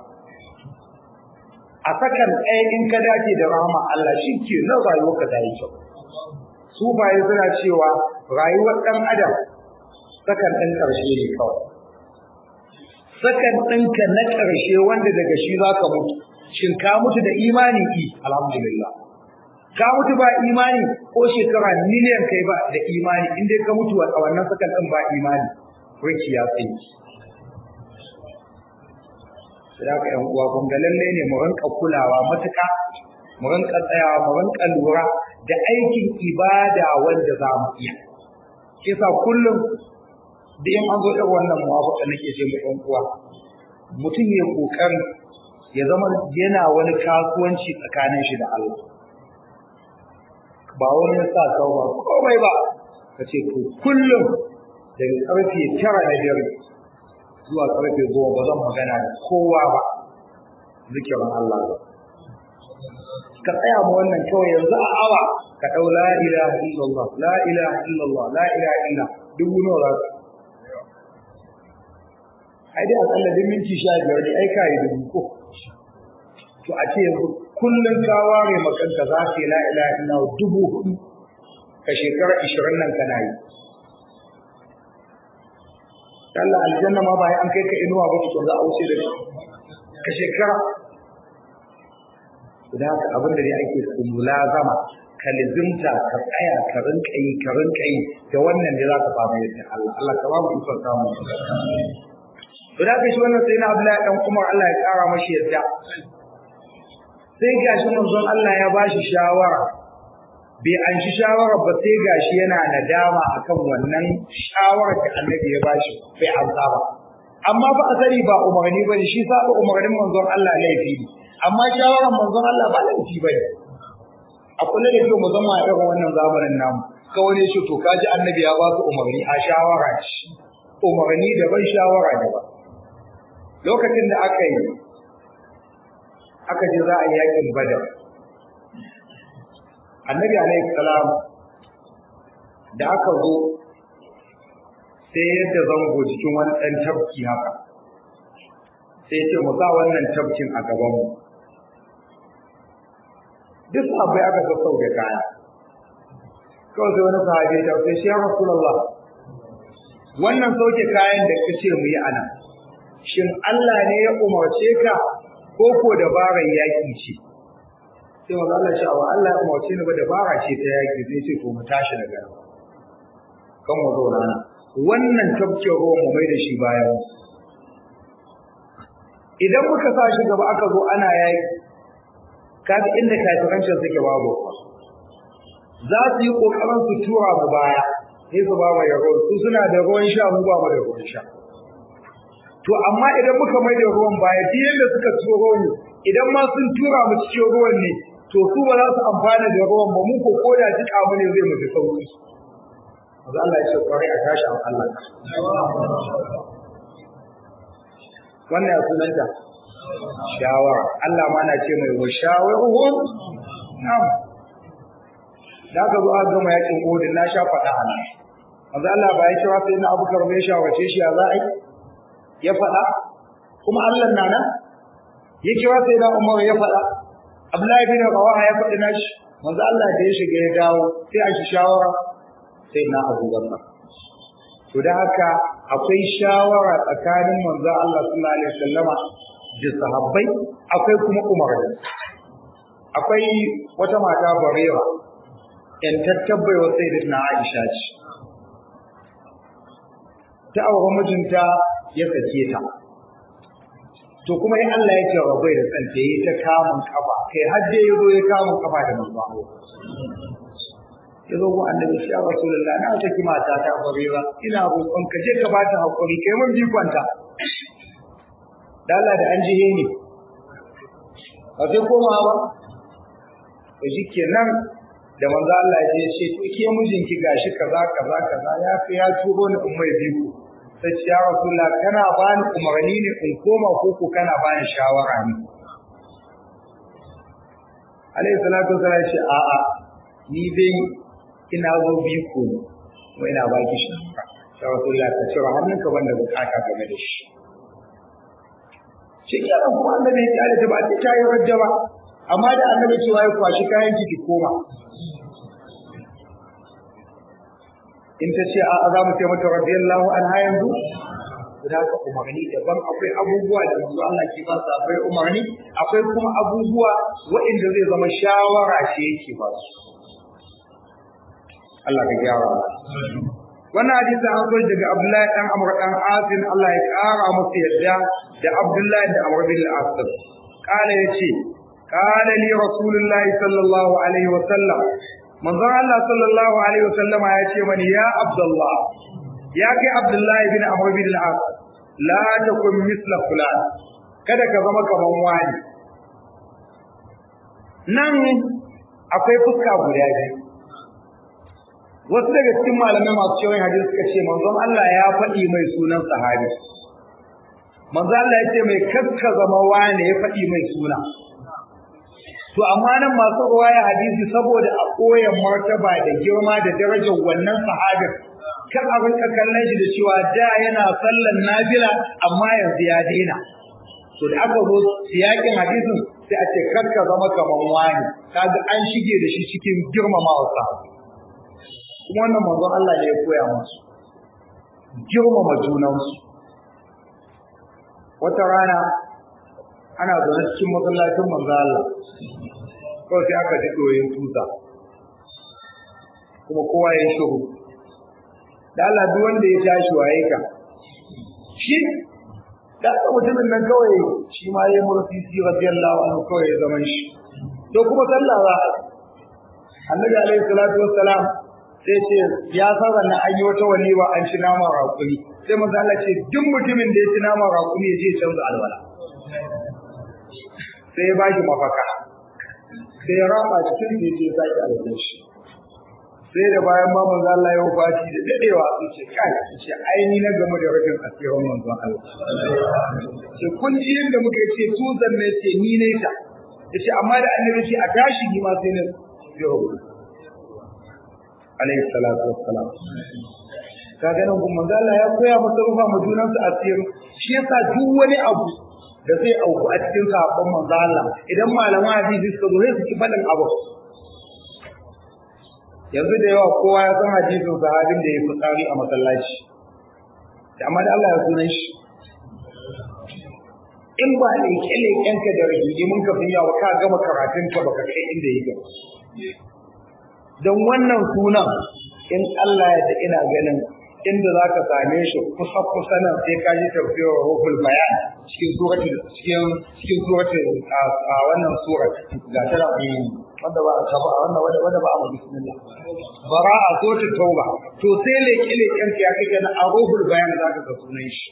a sakan ɗaya in ka dace da rahama Allah shi ke nan rayuwarka ta yi kyau su baye suna cewa rayuwar ɗan adam sakan ɗin ƙarshe ne kawai sakan ɗinka na ƙarshe wanda daga shi za ka mutu shin ka mutu da imani i alhamdulillah ka mutu ba imani ko shekara miliyan kai ba da imani in dai ka mutu a wannan sakan ɗin ba imani riki ya tsaye sai haka ƴan uwa kun ga lalle ne mu rinka kulawa matuƙa mu rinka tsayawa mu rinka lura da aikin ibada wanda za mu iya kisa kullum da in an zo irin wannan muwafaka nake ce mu ɗan uwa mutum ya kokari ya zama yana wani kasuwanci tsakanin shi da Allah ba wani sa kawo ba komai ba ka ce to kullum daga karfe tara na dare zuwa karfe goma ba zan magana da kowa ba zikirin Allah ba ka tsaya ma wannan kawai yanzu a awa ka ɗau la ilaha illallah la ilaha illallah la ilaha illa dubu nawa za ka ai dai akalla duk minti sha biyar ne ai kai dubu ko to a ce yanzu kullum ka ware makanka za ka yi la ilaha illa dubu hudu ka shekara ishirin nan kana yi Allah aljanna ma ba an kai ka inuwa ba to za a wuce da ka shekara da haka abin da dai ake so mulazama ka lizimta ka tsaya ka rinka yi ka rinka yi da wannan da za ka fara yadda Allah Allah ka ba mu ikon samu to da ka shi wannan sai na Abdullahi dan Umar Allah ya kara mashi yadda sai gashi manzon Allah ya bashi shawara bai an shi shawarar ba sai gashi yana nadama akan wannan shawarar da Annabi ya bashi bai amsa ba amma ba asali ba umarni bane shi saba umarnin manzon Allah laifi ne amma shawarar manzon Allah ba laifi bane a kula da kyau musamman a irin wannan zamanin namu kawai ne shi to kaji Annabi ya ba su umarni a shawara ce umarni daban shawara daban lokacin da aka yi aka je za a yi yakin badar annabi alaihi salam da aka zo sai yadda zango cikin wani ɗan tafki haka sai ce mu sa wannan tafkin a gabanmu duk abai aka ga sau da kaya kawai sai wani sahabi ta sai shi ya rasulullah wannan sauke kayan da kace mu yi ana shin Allah ne ya umarce ka ko ko dabarar yaki ce sai manzo Allah ya wa Allah ya umarce ni ba dabara ce ta yaki sai ce to mu tashi daga nan kan mu zauna nan wannan tafkin ruwan mu mai da shi bayan idan muka sa shi gaba aka zo ana yaki kaga inda kafirancin suke babu za su yi kokarin su tura mu baya sai su ba mai ruwan su suna da ruwan sha mu ba mu da ruwan sha to amma idan muka mai da ruwan baya duk yanda suka turo mu idan ma sun tura mu cikin ruwan ne to su ba za su amfana da ruwan ba mu ko koda jika mu ne zai mu fi sauki Maza Allah ya ce kwarai a tashi an Allah wannan ya sunanta shawara Allah ma na ce mai wa shawaruhum na'am da ka zo aka gama yakin Uhud na sha faɗa a nan Maza Allah ba ya kira sai na Abu Bakar mai shawarce shi ya za a yi ya faɗa kuma Allah na nan ya kira sai na Umar ya faɗa Abdullahi bin Rawaha ya faɗi nashi manzo Allah da ya shiga ya dawo sai a shi shawara sai na Abu Bakar to da haka akwai shawara tsakanin manzo Allah sallallahu alaihi wasallama da sahabbai akwai kuma umarni akwai wata mata barewa in tattabbai wa sayyidatina Aisha ce ta aure mijinta ya sake ta to kuma in Allah ya ce rabai da tsanta yi ta kamun kafa kai har dai yazo ya kamun kafa da manzo ya zo annabi shi ya rasulullah na saki mata ta barira ina roƙon ka je ka bata hakuri kai mun bikonta dala da an jihe ni ba sai koma ba to shikenan da manzo Allah ya ce to ke mijinki gashi kaza kaza kaza ya fi ya turo ni in mai biko sai ce ya rasulullah kana bani umarni ne in koma ko ko kana bani shawara ne alayhi salatu wasallam ya ce a'a ni dai ina zo biko ne kuma ina baki shawara sai rasulullah ta ce hannunka banda bukata game da shi shi kenan kuma annabi ya kyale ta ba ta yi rajja ba amma da annabi cewa ya kwashi kayan ki koma in ta ce a za mu ce mata radiyallahu anha yanzu da ka umarni daban akwai abubuwa da manzo Allah ke ba su akwai umarni akwai kuma abubuwa waɗanda zai zama shawara ce yake ba su Allah ka gyara wannan hadisi an zo daga Abdullahi dan Amr dan Asim Allah ya kara masa yadda da Abdullahi da Amr bin Al-As kala yace kala li Rasulullahi sallallahu alaihi wa sallam manzon Allah sallallahu alaihi wa sallam ya ce mani ya Abdullah ya kai Abdullahi bin Amr bin Al-As la takun misla fulan kada ka zama kaman wani nan akwai fuska guda biyu wasu daga cikin malamai masu cewa hadisi suka ce manzon Allah ya faɗi mai sunan sahabi manzon Allah ya ce mai kakka zama wane ya faɗi mai suna to amma nan masu ruwaya hadisi saboda a koyan martaba da girma da darajar wannan sahabin kan abin ka kallon shi da cewa da yana sallan nafila amma yanzu ya daina to da aka zo siyakin hadisin sai a ce kakka zama kaman wani kaga an shige da shi cikin girmamawa sahabi kuma wannan manzon Allah ne ya koya musu girmama junansu wata rana ana zaune cikin masallacin manzon Allah kawai sai aka ji ɗoyin tuta kuma kowa ya shiru da Allah duk wanda ya tashi waye ka shi da mutumin nan kawai shi ma ya murfi si radiyallahu anhu kawai ya zaman shi to kuma sallah ba annabi alaihi salatu wassalam sai ce ya san wannan an yi wata walima an ci naman raƙumi sai manzo Allah ce duk mutumin da ya ci naman raƙumi ya je canza alwala sai ya bashi mafaka sai ya raba cikin da yake sake alwala shi sai da bayan ma manzo Allah ya wafaci da dadewa sai ce kai ce ai ni na game da rajin asirin manzo Allah ce kun ji yadda muka ce tuzan ne ce ni ne ta yace amma da annabi ce a tashi ni ma sai ne ya rubuta alaihi salatu wassalam kaga nan kuma manzo Allah ya koya masa rufa mu junan su asiri shi yasa duk wani abu da zai auku a cikin sahabban manzo Allah idan malaman hadisi suka zo sai su ki faɗin abu yanzu da yawa kowa ya san hadisin sahabin da ya fi tsari a masallaci amma da Allah ya sunan shi in ba leƙe-leƙenka da rigimin ka sun yawa ka gama karatunka baka kai inda yake don wannan sunan in Allah ya da ina ganin inda za ka same shi kusa kusa nan sai ka ji tafiyar ruhul bayan cikin surati cikin cikin surati a wannan surat ga ta da wanda ba a ba wanda wanda ba a mu bismillah bara'a suratul tauba to sai leke leken ya kake na ruhul bayan za ka ga sunan shi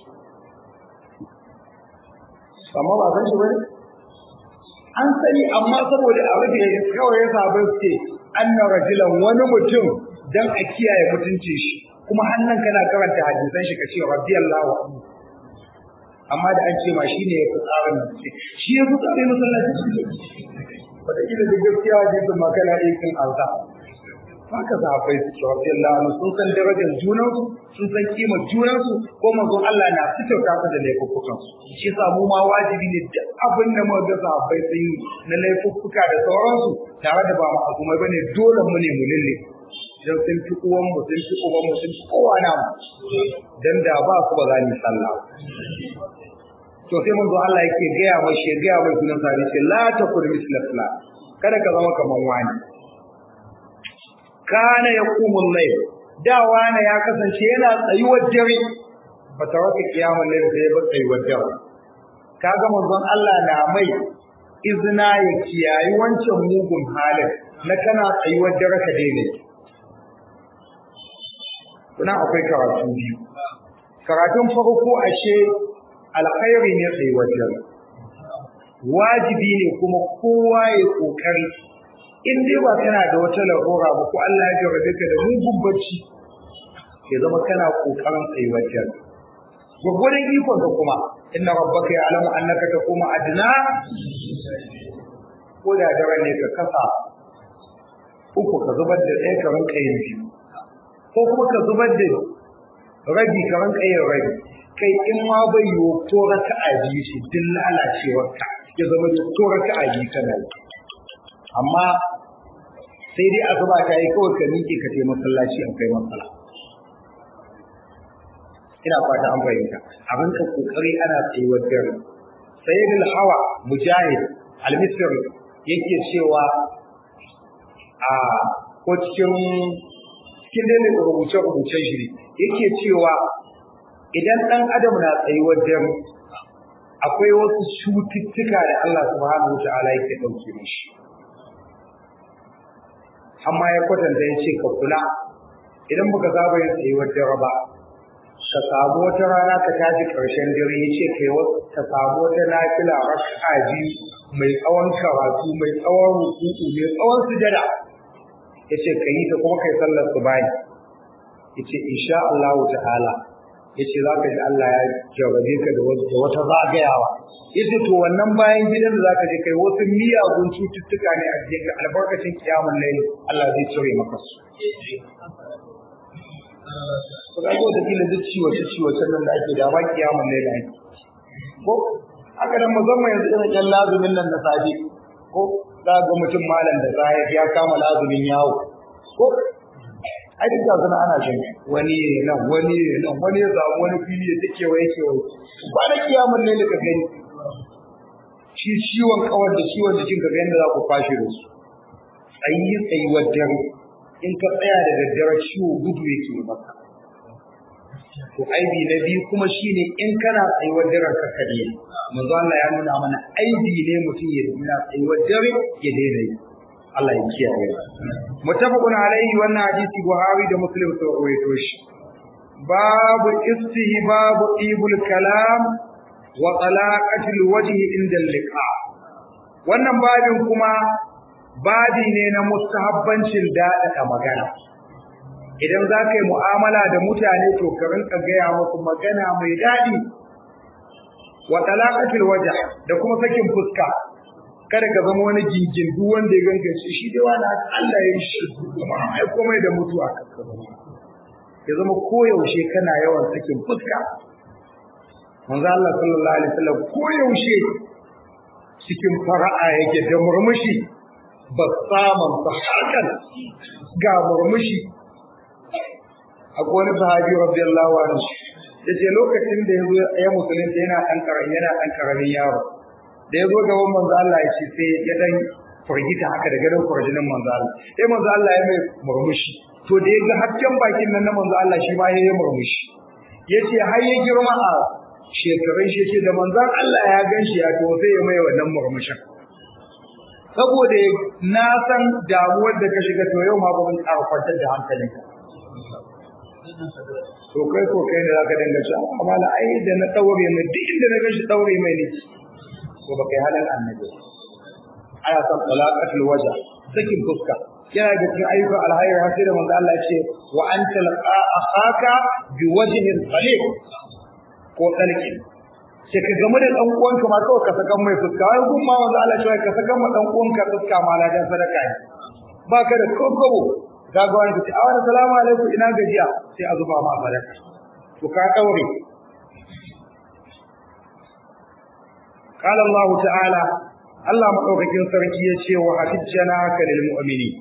amma ba san shi bane an sani amma saboda a rufe kawai ya sabai ce anna rajulan wani mutum dan a kiyaye mutuncin shi kuma hannun kana karanta hadisan shi kace radiyallahu anhu amma da an ce ma shine ya tsarin nan ce shi ya tsare masallaci wata kila da gaskiya hadisin ma kana ikin alza haka sahabbai su ce radiyallahu anhu sun san darajar junansu sun san kimar junansu ko manzon Allah na fitauta su da laifuffukan su shi yasa mu ma wajibi ne duk abin da muka ga sahabbai sun yi na laifuffuka da sauransu tare da ba mu azumai bane dole mu ne mu lalle dan sun fi uwan mu sun fi uwan mu sun fi kowa na mu dan da ba su ba za ni sallah to sai mun zo Allah yake gaya mai shi gaya mai sunan sabi ce la takun misla fula kada ka zama kaman wani kana yaqumul layl da wani ya kasance yana tsayuwar dare ba ta wata kiyamul layl sai ba tsayuwar dare kaga manzon Allah na mai izina ya kiyayi wancan mugun halin na kana tsayuwar dare ka daina kuna akwai karatu biyu karatun farko ashe alkhairi ne tsayuwar dare wajibi ne kuma kowa ya kokari in dai ba kana da wata lahora ba ko Allah ya jarrabe ka da mugun bacci ke zama kana kokarin tsayuwar dare gwagwarin ikon ka kuma inna rabbaka ya'lamu annaka taqumu adna ko da dare ne ka kasa uku ka zubar da ɗaya ka rinka yin biyu ko kuma ka zubar da rabi ka rinka yin rabi kai in ma bai yiwu ko raka a biyu shi duk lalacewar ka ya zama da ko raka a biyu kana yi amma sai dai asuba ta yi kawai ka miƙe ka je masallaci an kai matsala ina fata an fahimta abin ka kokari ana tsayuwar dare sayyidul hawa mujahid al-misri yake cewa a ko cikin cikin dai rubuce rubuce shi yake cewa idan dan adam na tsayuwar dare akwai wasu cututtuka da Allah subhanahu wataala yake dauke mishi amma ya kwatanta ya ce ka kula idan baka saba yin tsayuwar dare ba ka samu wata rana ka tashi ƙarshen dare ya ce kai ka samu wata nafila raka'a biyu mai tsawon karatu mai tsawon rukuku mai tsawon sujada ya ce ka yi ta kuma kai sallar su bayi ya ce insha Allah ta'ala ya ce za ka ji Allah ya jarrabe ka da wata zagayawa ya ce to wannan bayan gidan da za ka je kai wasu miyagun cututtuka ne a jikinka albarkacin kiyamun laili Allah zai cire maka su ko ga ko da kila duk ciwo ce ciwo can nan da ake da ma kiyamun laili ake ko haka nan musamman yanzu irin ƴan lazumin nan na safe ko za ga mutum malam da safe ya kama lazumin yawo ko ai duk da suna ana shan wani ne nan wani ne nan wani ya samu wani fili ya take waye ke waye ba da kiyamun laili ka gani shi ciwon kawar da ciwon jikin ka ga yadda za ku kwashe da su tsayi tsayuwar dare in ka tsaya da daddare ciwo gudu yake maka to aibi na biyu kuma shine in kana tsayuwar daren ka kare manzo Allah ya nuna mana aibi ne mutum ya dina tsayuwar dare ya daina yi Allah ya kiyaye mutafaqun alaihi wannan hadisi Buhari da Muslim sun rawaito shi babu istihbabu ibul kalam wa talaqatil wajhi inda liqa wannan babin kuma babi ne na mustahabbancin daɗaɗa magana idan za ka yi mu'amala da mutane to ka rinka gaya musu magana mai daɗi wa talaqatil wajh da kuma sakin fuska kada ka zama wani gingin duk wanda ya ganka shi shi dai wani Allah ya yi shi kuma ai komai da mutuwa ya zama koyaushe kana yawan sakin fuska manzo Allah sallallahu alaihi wasallam koyaushe cikin fara'a yake da murmushi ba samun hakan ga murmushi akwai wani sahabi radiyallahu anhu yace lokacin da yazo ya musulunta yana dan karami yana dan karamin yaro da yazo gaban manzo Allah ya ce sai ya dan furgita haka da garin furjinin manzo Allah sai manzo Allah ya mai murmushi to da yaga hakkan bakin nan na manzo Allah shi ma yayi murmushi yace har ya girma a shekarun shi ce da manzon Allah ya ganshi ya to sai ya mai wannan murmushin saboda na san damuwar da ka shiga to yau ma ba mun ƙara kwantar da hankalinka to kai ko kai ne zaka dinga cewa amma la ai da na daure mai duk inda na gashi daure mai ne to ba kai halin annabi aya san talaqatul waja sakin fuska yana da cikin ayyukan alhayr har sai da manzo Allah ya ce wa anta laqa akhaka bi wajhin qalil ko talqin sai ka gamu da dan uwanka ma kawai ka saka mai fuska wai gun ma manzo Allah ya ce ka saka ma dan uwanka fuska ma la dan sadaka ne baka da kokobo kaga wani kace awani salamu alaikum ina gajiya sai a zuba ma sadaka to ka daure قال الله تعالى Allah madaukakin sarki ya ce wa hajjana ka lil mu'mini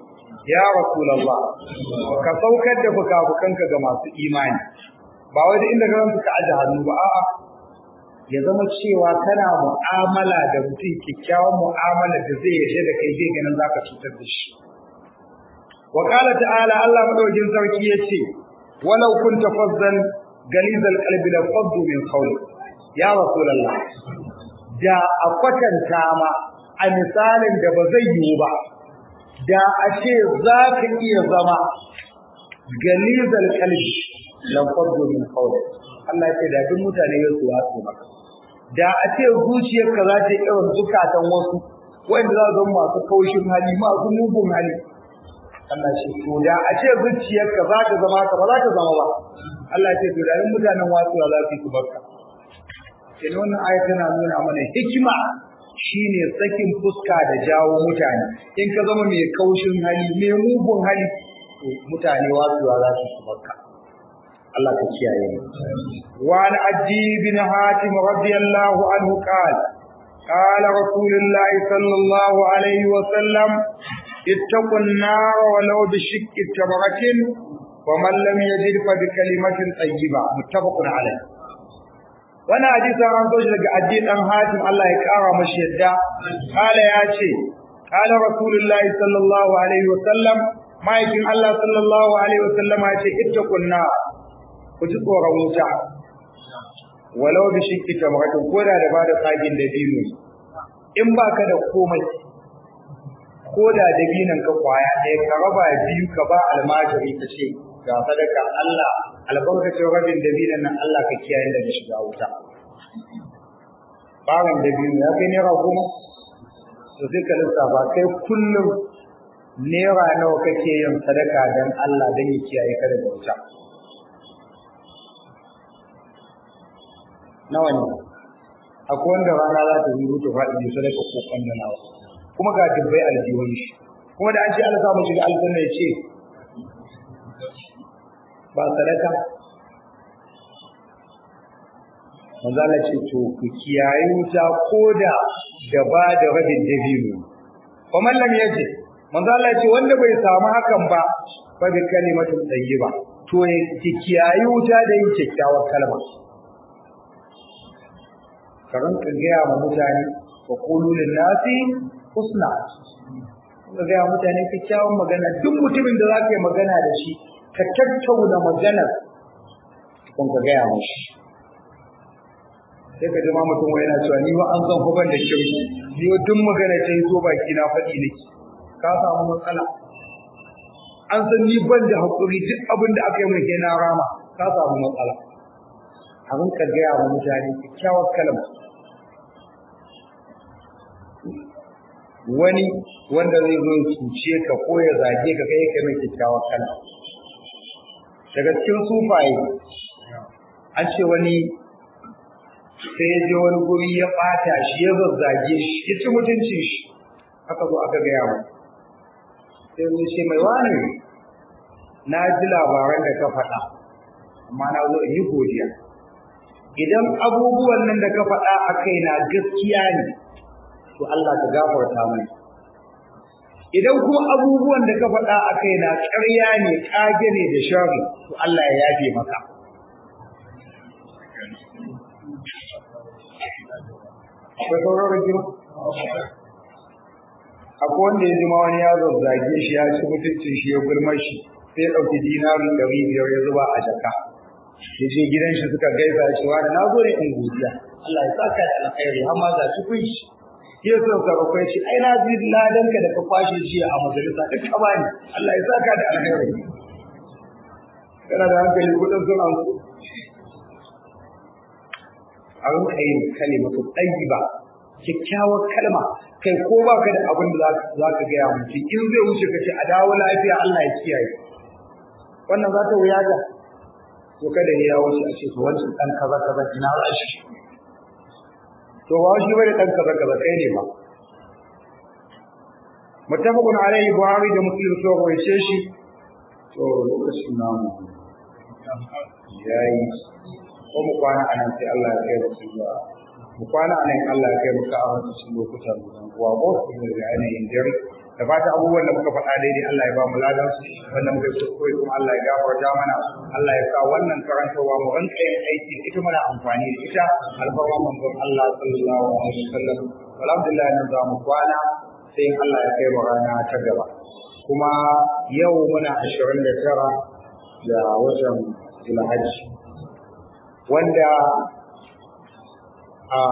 ya rasulullah ka saukar da fukafukanka ga masu imani ba wai inda ka ranka aje hannu ba a'a ya zama cewa kana mu'amala da mutum kyakkyawan mu'amala da zai yarda da kai zai ganin zaka cutar da shi wa qala ta'ala Allah madaukin sarki yace walau kunta fazzan galizal qalbi la faddu min qawli ya rasulullah da a kwatanta ma a misalin da ba zai yiwu ba da a ce za ka iya zama galizal qalbi la faddu min qawli Allah ya ce da duk mutane ya su wasu maka da a ce zuciyarka za ta yi irin zukatan wasu wanda za su masu kaushin hali masu mugun hali Allah ce to da a ce zuciyarka za ta zama ka ba za ta zama ba Allah ce to da in mutanen wasu za su yi barka kenan wannan aya tana nuna mana hikima shine sakin fuska da jawo mutane in ka zama mai kaushin hali mai mugun hali to mutane wasu za su yi barka Allah ka kiyaye mu wa an aji bin hatim radiyallahu anhu qala قال رسول الله صلى الله عليه وسلم اتقوا النار ولو بشق تمرة ومن لم يجد فبكلمة طيبة متفق عليه وانا حديث عن زوج daga addi dan hatim Allah ya kara mashi yadda kala ya ce kala rasulullahi sallallahu alaihi wasallam ma'aikin Allah sallallahu alaihi wasallam ya ce ittaqun nar ku ji tsoron wuta walau bi shikki tamratin ko da da bada tsagin da dino in baka da komai ko da dabinan ka kwaya ɗaya ka raba biyu ka ba almajiri ka ce ga sadaka Allah albarkacin rabin dabinan nan Allah ka kiyaye daga shiga wuta bawan dabino ya kai naira goma to sai ka lissafa kai kullum naira nawa kake yin sadaka don Allah don ya kiyaye ka daga wuta nawa ne akwai wanda rana za ta yi mutu faɗi sadaka ko kwanda nawa kuma ga dubbai aljihun shi kuma da an ce Allah samu shiga aljanna ya ce ba sadaka manzo Allah ce to ku kiyaye wuta koda da ba da rabin dabino wa man lam yaji manzo Allah ce wanda bai samu hakan ba fa bi kalimatin tayyiba to ya kiyaye wuta da yin kyakkyawar kalma karan ka gaya ma mutane wa qulu lin nasi husna ka gaya mutane kyakkyawan magana duk mutumin da zaka yi magana da shi ka tattauna maganar kun ka gaya mashi sai ka ji ma mutum yana cewa ni ba an san fa ban da kirki ni duk magana ta yi zo baki na faɗi nake ka samu matsala an san ni ban da hakuri duk abin da aka yi mai na rama ka samu matsala abin ka gaya wa mutane kyakkyawar kalma wani wanda zai zo ya cuce ka ko ya zage ka kai ka mai kyakkyawar kalma daga cikin sufaye an ce wani sai ya je wani guri ya ɓata shi ya zazzage shi ya ci mutuncin shi aka zo aka gaya mu sai mun ce mai wani na ji labaran da ka faɗa amma na zo in yi godiya idan abubuwan nan da ka faɗa a kai na gaskiya ne to Allah ka gafarta mai idan kuma abubuwan da ka faɗa a kai na ƙarya ne ƙage ne da shari to Allah ya yafe maka akwai sauran rikin akwai wanda ya jima wani ya zazzage shi ya ci mutuncin shi ya gulmar shi sai ya ɗauki dinarin ɗari biyar ya zuba a jaka ya je gidan shi suka gaisa shi wani na zo ne in godiya Allah ya saka da alkhairi har ma za shi kun shi ya so ka bakwai shi ai na ji ladanka da ka kwashe shi a majalisa duk ka bani Allah ya saka da alkhairi kana da hankali kudin sun an a rinka yin kalimatu ɗayyiba kyakkyawar kalma kai ko ba ka da abin da za ka gaya mutum in zai wuce ka ce a dawo lafiya Allah ya kiyaye wannan za ta wuya ga to kada ya wuce a ce to wancan ɗan kaza kaza ina za shi to ba shi bane ɗan kaza kaza kai ne ba muttafaqun alayhi buhari da muslim so rawaice shi to lokacin namu yayi ko mu kwana anan sai Allah ya kai mu zuwa mu kwana anan Allah ya kai mu ka a cikin lokutan uwa ko su da yanayin dare da fata abubuwan da muka faɗa daidai Allah ya ba mu ladan su wanda muka yi kuskure kuma Allah ya gafarta mana Allah ya sa wannan karantarwa mu rinka yin aiki ita mana amfani da ita alfarma manzon Allah sallallahu alaihi wasallam alhamdulillah nan za mu kwana sai in Allah ya kai mu rana ta gaba kuma yau muna ashirin da tara da watan Zulhajji wanda a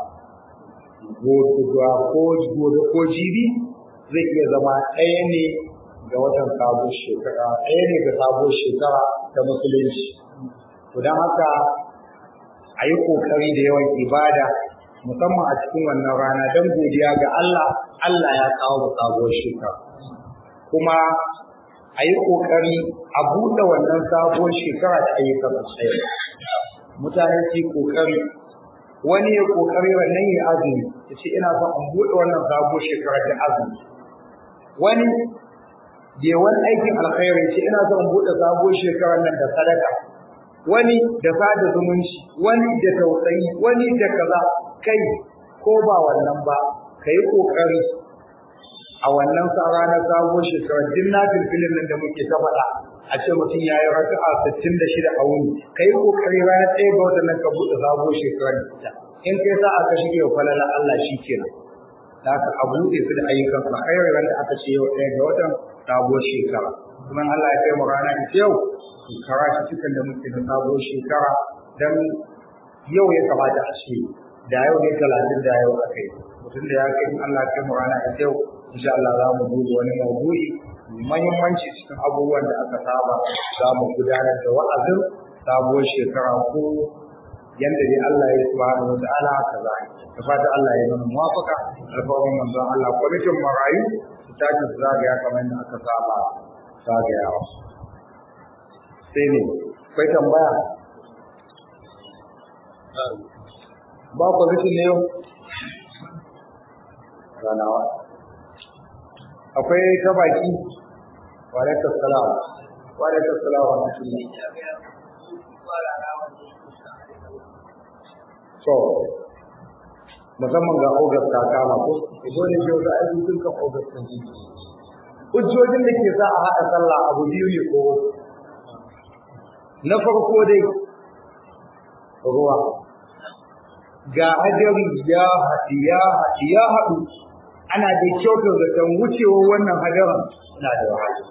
gobe ko jibi zai iya zama ɗaya ne ga watan sabon shekara ɗaya ne ga sabon shekara ta musulunci to don haka a yi ƙoƙari da yawan ibada musamman a cikin wannan rana don godiya ga Allah Allah ya kawo mu sabuwar shekara kuma a yi ƙoƙari a buɗe wannan sabuwar shekara ta ayyukan alkhairi mutane su yi ƙoƙari wani ya ƙoƙari wannan ya azumi ya ce ina son in buɗe wannan sabuwar shekara ta azumi wani bai wani aikin alkhairi ce ina son in buɗe sabuwar shekarar nan da sadaka wani da sada zumunci wani da tausayi wani da kaza kai ko ba wannan ba ka yi ƙoƙari a wannan tsara na sabuwar shekarar din na filfilin nan da muke ta faɗa a ce mutum ya yi raka'a sittin da shida a wuni ka yi ƙoƙari ranar ɗaya ga watan nan ka buɗe sabuwar shekarar da in kai sa aka shige wa falala Allah shi kenan da aka a buɗe su da ayyukan alkhairi wanda aka ce yau ɗaya ga watan sabuwar shekara kuma Allah ya kai mu rana ita yau shekara shi cikin da muke na sabuwar shekara dan yau ya kamata a ce da yau ne talatin da yau aka yi mutum da ya kai Allah ya kai mu rana ita yau insha Allah za mu duba wani maudu'i muhimmanci cikin abubuwan da aka saba za mu gudanar da wa'azin sabuwar shekara ko yanda dai Allah ya subhanahu wa ta'ala haka za a da fata Allah ya nuna muwafaka alfawarin manzon Allah kwamitin marayu su tashi su zagaya kamar da aka saba zagayawa sai ne kai tambaya ba kwamitin ne yau ranawa akwai ta baki wa alaikum salam wa alaikum salam wa rahmatullah so musamman ga August ta kama ko ido ne ke da aiki tun kan August din ji hujjojin da ke sa a haɗa sallah abu biyu ne ko na farko dai ruwa ga hajjari ya haɗi ya haɗi ya haɗu ana da kyautar da kan wucewar wannan hadarin na da wahala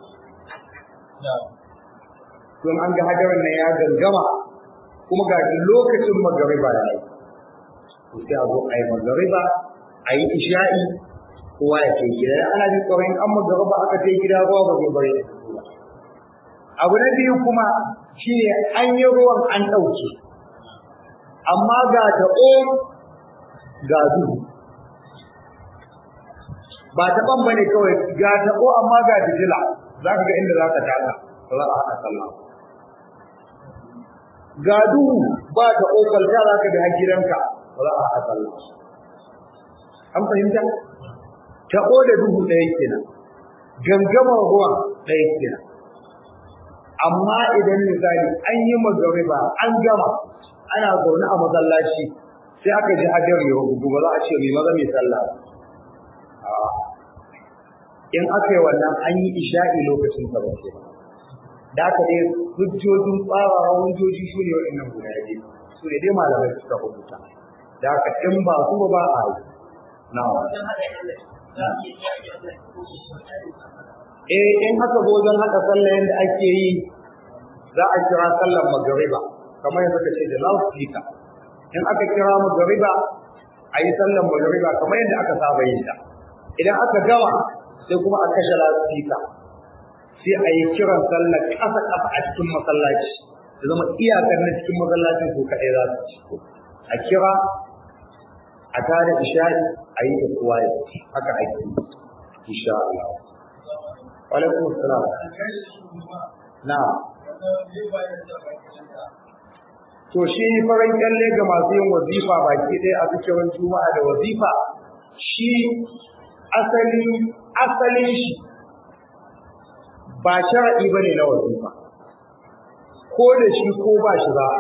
don an ga hadarin nan ya gangama kuma ga lokacin magariba ya yi sai a zo a yi magariba a yi isha'i kowa ya ke gida ana jin tsoron an magariba aka kai gida ruwa ba zai bari abu na biyu kuma shine an yi ruwan an ɗauke amma ga taɓo ga duhu ba taɓon ba ne kawai ga taɓo amma ga fitila za ka ga inda za ka taka za a haɗa sallah ga duhu ba taɓo kwalta za ka bi har gidanka ba za a haɗa sallah an fahimta taɓo da duhu ɗaya kenan gangamar ruwan ɗaya kenan amma idan misali an yi magariba an gama ana zaune a masallaci sai aka ji hadari ya rubutu ba za a ce mai maza mai sallah in aka yi wannan an yi isha'i lokacin sa ba ce da aka dai hujjojin tsarawa hujjoji su ne waɗannan guda biyu su ne dai malamai suka rubuta da aka in ba su ba a yi na eh in aka zo wajen haɗa sallah yadda ake yi za a kira sallar magariba kamar yadda ka ce da loudspeaker in aka kira magariba a yi sallar magariba kamar yadda aka saba yin ta idan aka gama sai kuma a kashe loudspeaker sai a yi kiran sallar ƙasa ƙasa a cikin masallaci da zama iyakar na cikin masallacin su kaɗai za su ci a kira a tare isha'i a yi da kowa ya haka ake insha Allah. Wa alaikum assalam. Na'am. To shi farin kyalle ga masu yin wazifa baki ɗaya a cikin juma'a da wazifa shi asali asalin shi ba shar'i ba ne na wazifa. Ko da shi ko ba shi ba.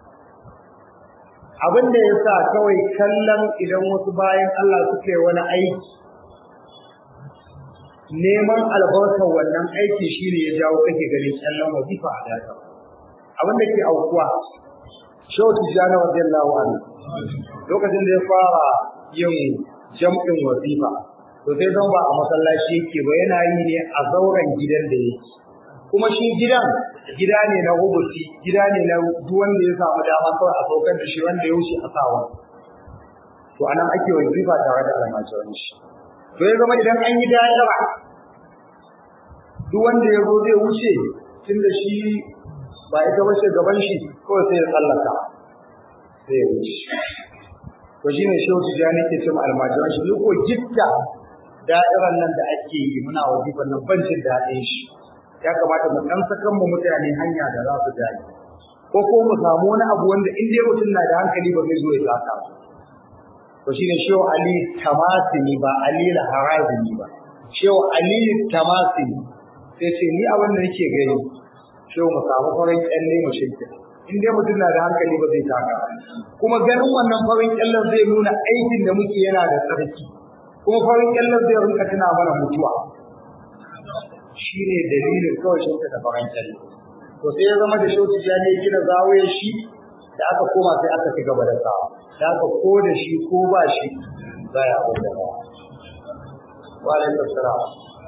Abin da ya sa kawai kallon idan wasu bayan Allah suke wani aiki neman albarkar wannan aiki shine ya jawo kake ganin kallon wazifa a data abin da ke aukuwa Shehu Tijjani radiyallahu anhu lokacin da ya fara yin jam'in wazifa to sai zan ba a masallaci yake ba yana yi ne a zauren gidan da yake kuma shi gidan gida ne na hubusi gida ne na duk wanda ya samu dama kawai a saukar da shi wanda ya wuce a sawa to anan ake wazifa tare da almajiran shi to ya zama idan an yi da'ira duk wanda ya zo zai wuce tunda shi ba ita ba ce gaban shi kawai sai ya tsallaka sai ya wuce to shine shehu tijani ke cewa almajiran shi ko gitta da'iran nan da ake yi muna wazifan nan ban jin daɗin shi ya kamata mu dan sakan mu mutane hanya da za su dai ko ko mu samu wani abu wanda in dai mutum na da hankali ba zai zo ya saka to shine shehu ali tamasini ba ali al-harazimi ba shehu ali tamasini sai ce ni abin da nake gani shehu mu samu farin kyalle mu shirka in dai mutum na da hankali ba zai taka kuma ganin wannan farin kyallen zai nuna aikin da muke yana da tsarki kuma farin kyallen zai rinka tuna mana mutuwa shi ne dalilin kawai shirka da farin kyalle to sai ya zama da shauki ya ne gina zawaye shi da aka koma sai aka ci gaba da sawa da aka ko da shi ko ba shi za ya abu da ba wa alaikum salam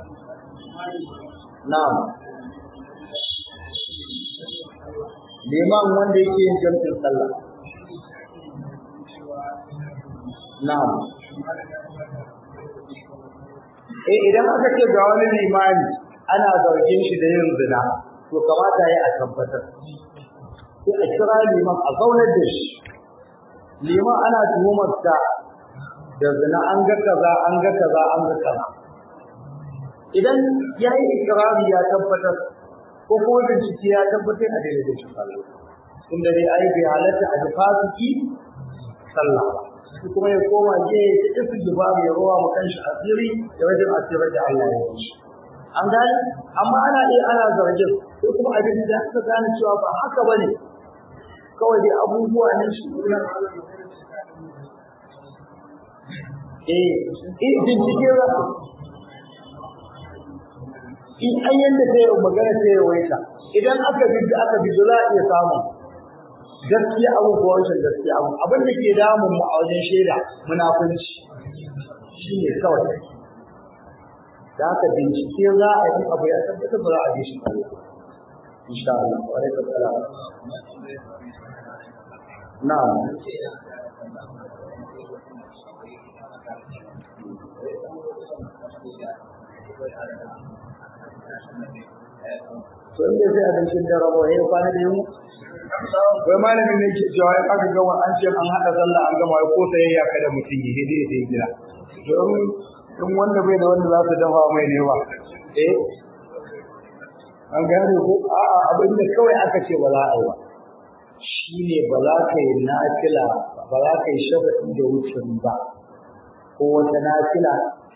na'am liman wanda yake yin jam'in sallah na'am eh idan aka ce ga wani limani ana zargin shi da yin zina to kamata ya a tabbatar sai a kira liman a zaunar da shi liman ana tuhumar ta da zina an ga kaza an ga kaza an ga kaza idan ya yi ikirari ya tabbatar ko kuma bincike ya tabbatar a daidai shi sallah inda dai ai bai halatta a ji fasiki sallah ba shi kuma ya koma je ya ci istighfar ya rowa mu kanshi asiri ya wajen asirar da Allah ya yi an gane amma ana iya ana zargin ko kuma abin da aka gane cewa ba haka bane kawai dai abubuwa ne shi eh in bincike za in an yanda ta yi magana ta yi waita idan aka bi aka bi za a iya samu gaskiya abu ko wancan gaskiya abu abin da ke damun mu a wajen shaida munafunci shi ne kawai da aka bincike za a yi abu ya tabbata ba za a bi shi Allah insha Allah wa alaikum salam na'am to inda sai abincin da rabo ya kwana da yunwa wai malamin ne ke cewa ya aka gama an ce an haɗa sallah an gama ko sayayya kada mutum yi dai dai gida don in wanda bai da wanda za su dafa mai ne ba eh an gane ko a'a abin da kawai aka ce ba za a yi ba shine ba za ka yi nafila ba za ka yi shafa'i da wucin ba ko wata nafila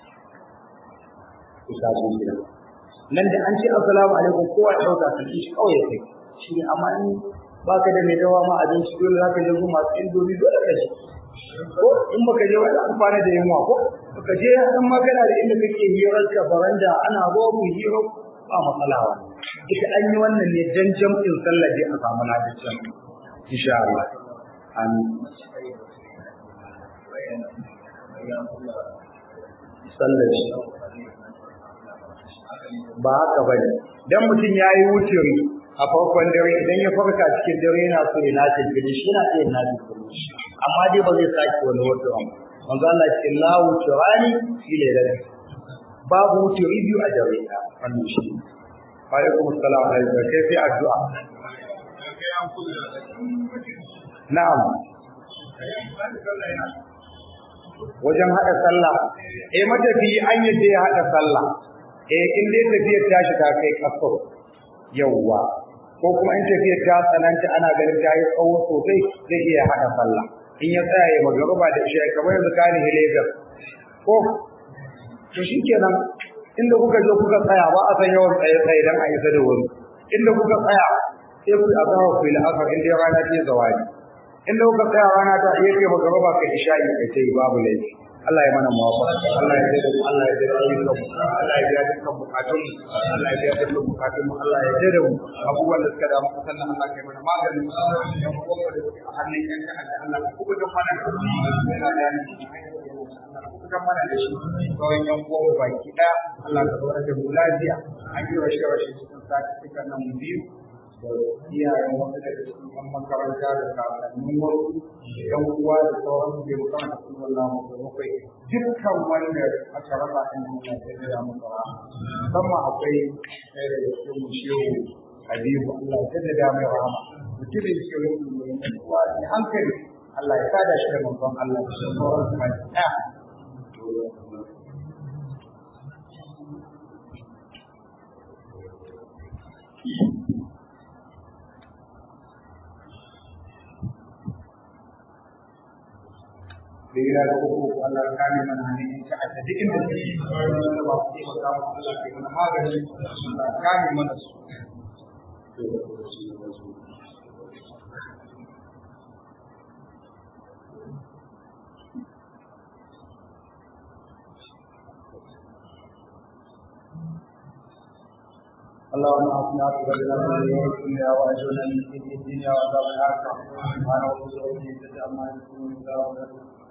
ku sa su gida nan da an ce assalamu alaikum kowa ya dauka kan shi kawai ya kai shi ne amma in baka da mai dawa ma abinci dole zaka je gu masu indomi dole ka je ko in baka je wani amfani da yunwa ko baka je in magana da inda kake hirar ka baranda ana zo mu hiro ba matsala wa ita an yi wannan ne dan jam'in sallah dai a samu lafiya insha Allah amin sallar shi ba haka ba ne dan mutum ya yi wuturi a farkon dare idan ya farka cikin dare yana so ya nace gani shi yana iya nace gani shi amma dai ba zai sake wani wuturin manzo Allah ce la wuturani fi lailati babu wuturi biyu a dare ta wannan shi wa alaikum assalam alaikum kai sai addu'a na'am wajen hada sallah eh matafi an yadda ya hada sallah eh in dai tafiyar ta shi ta kai kaso yawwa ko kuma in tafiyar ta tsananta ana ganin ta yi tsawo sosai zai iya hada sallah in ya tsaya ya magaruba da isha kamar yanzu kani hilegar ko to shikenan inda kuka je kuka tsaya ba a san yawan tsaye tsaye dan a isa da wuri inda kuka tsaya sai ku azawa ku ila asar inda rana ta zawadi inda kuka tsaya rana ta iya kai magaruba kai isha kai tai babu laifi Allah ya mana muwafaqa Allah ya jada mu Allah ya jada ayyukan mu Allah ya jada dukkan bukatun mu Allah ya jada dukkan bukatun mu Allah ya jada mu abubuwan da suka damu sannan Allah ya mana maganin yan kuma da a hannun yan ta'adda Allah ka kubuta mana yana da kuka mana da shi kawai yan uwan baki ɗaya Allah ka zaura da mu lafiya an yi rashe rashe cikin sati cikin nan biyu da iyayen wasu daga cikin yan makaranta da kakannin wasu yan uwa da sauran su bai makaranta sun wallah mu da bakwai dukkan wanda aka rasa ɗin duniya da ya mu tsara musamman akwai ɗaya daga cikin mu shehu Habibu Allah ya jaddada mai rahama mutumin shehu mai uwa ne hankali Allah ya sada shi da manzon Allah da sauran su baki ɗaya da gida da uku Allah kame mana ne in ta adda duk inda suke da ba su yi maka Allah ke mana magani Allah kame mana su اللهم اعطنا عقبتنا من يوم الدنيا واجرنا من خزي الدنيا وعذاب الاخره سبحان ربك رب العزه عما يصفون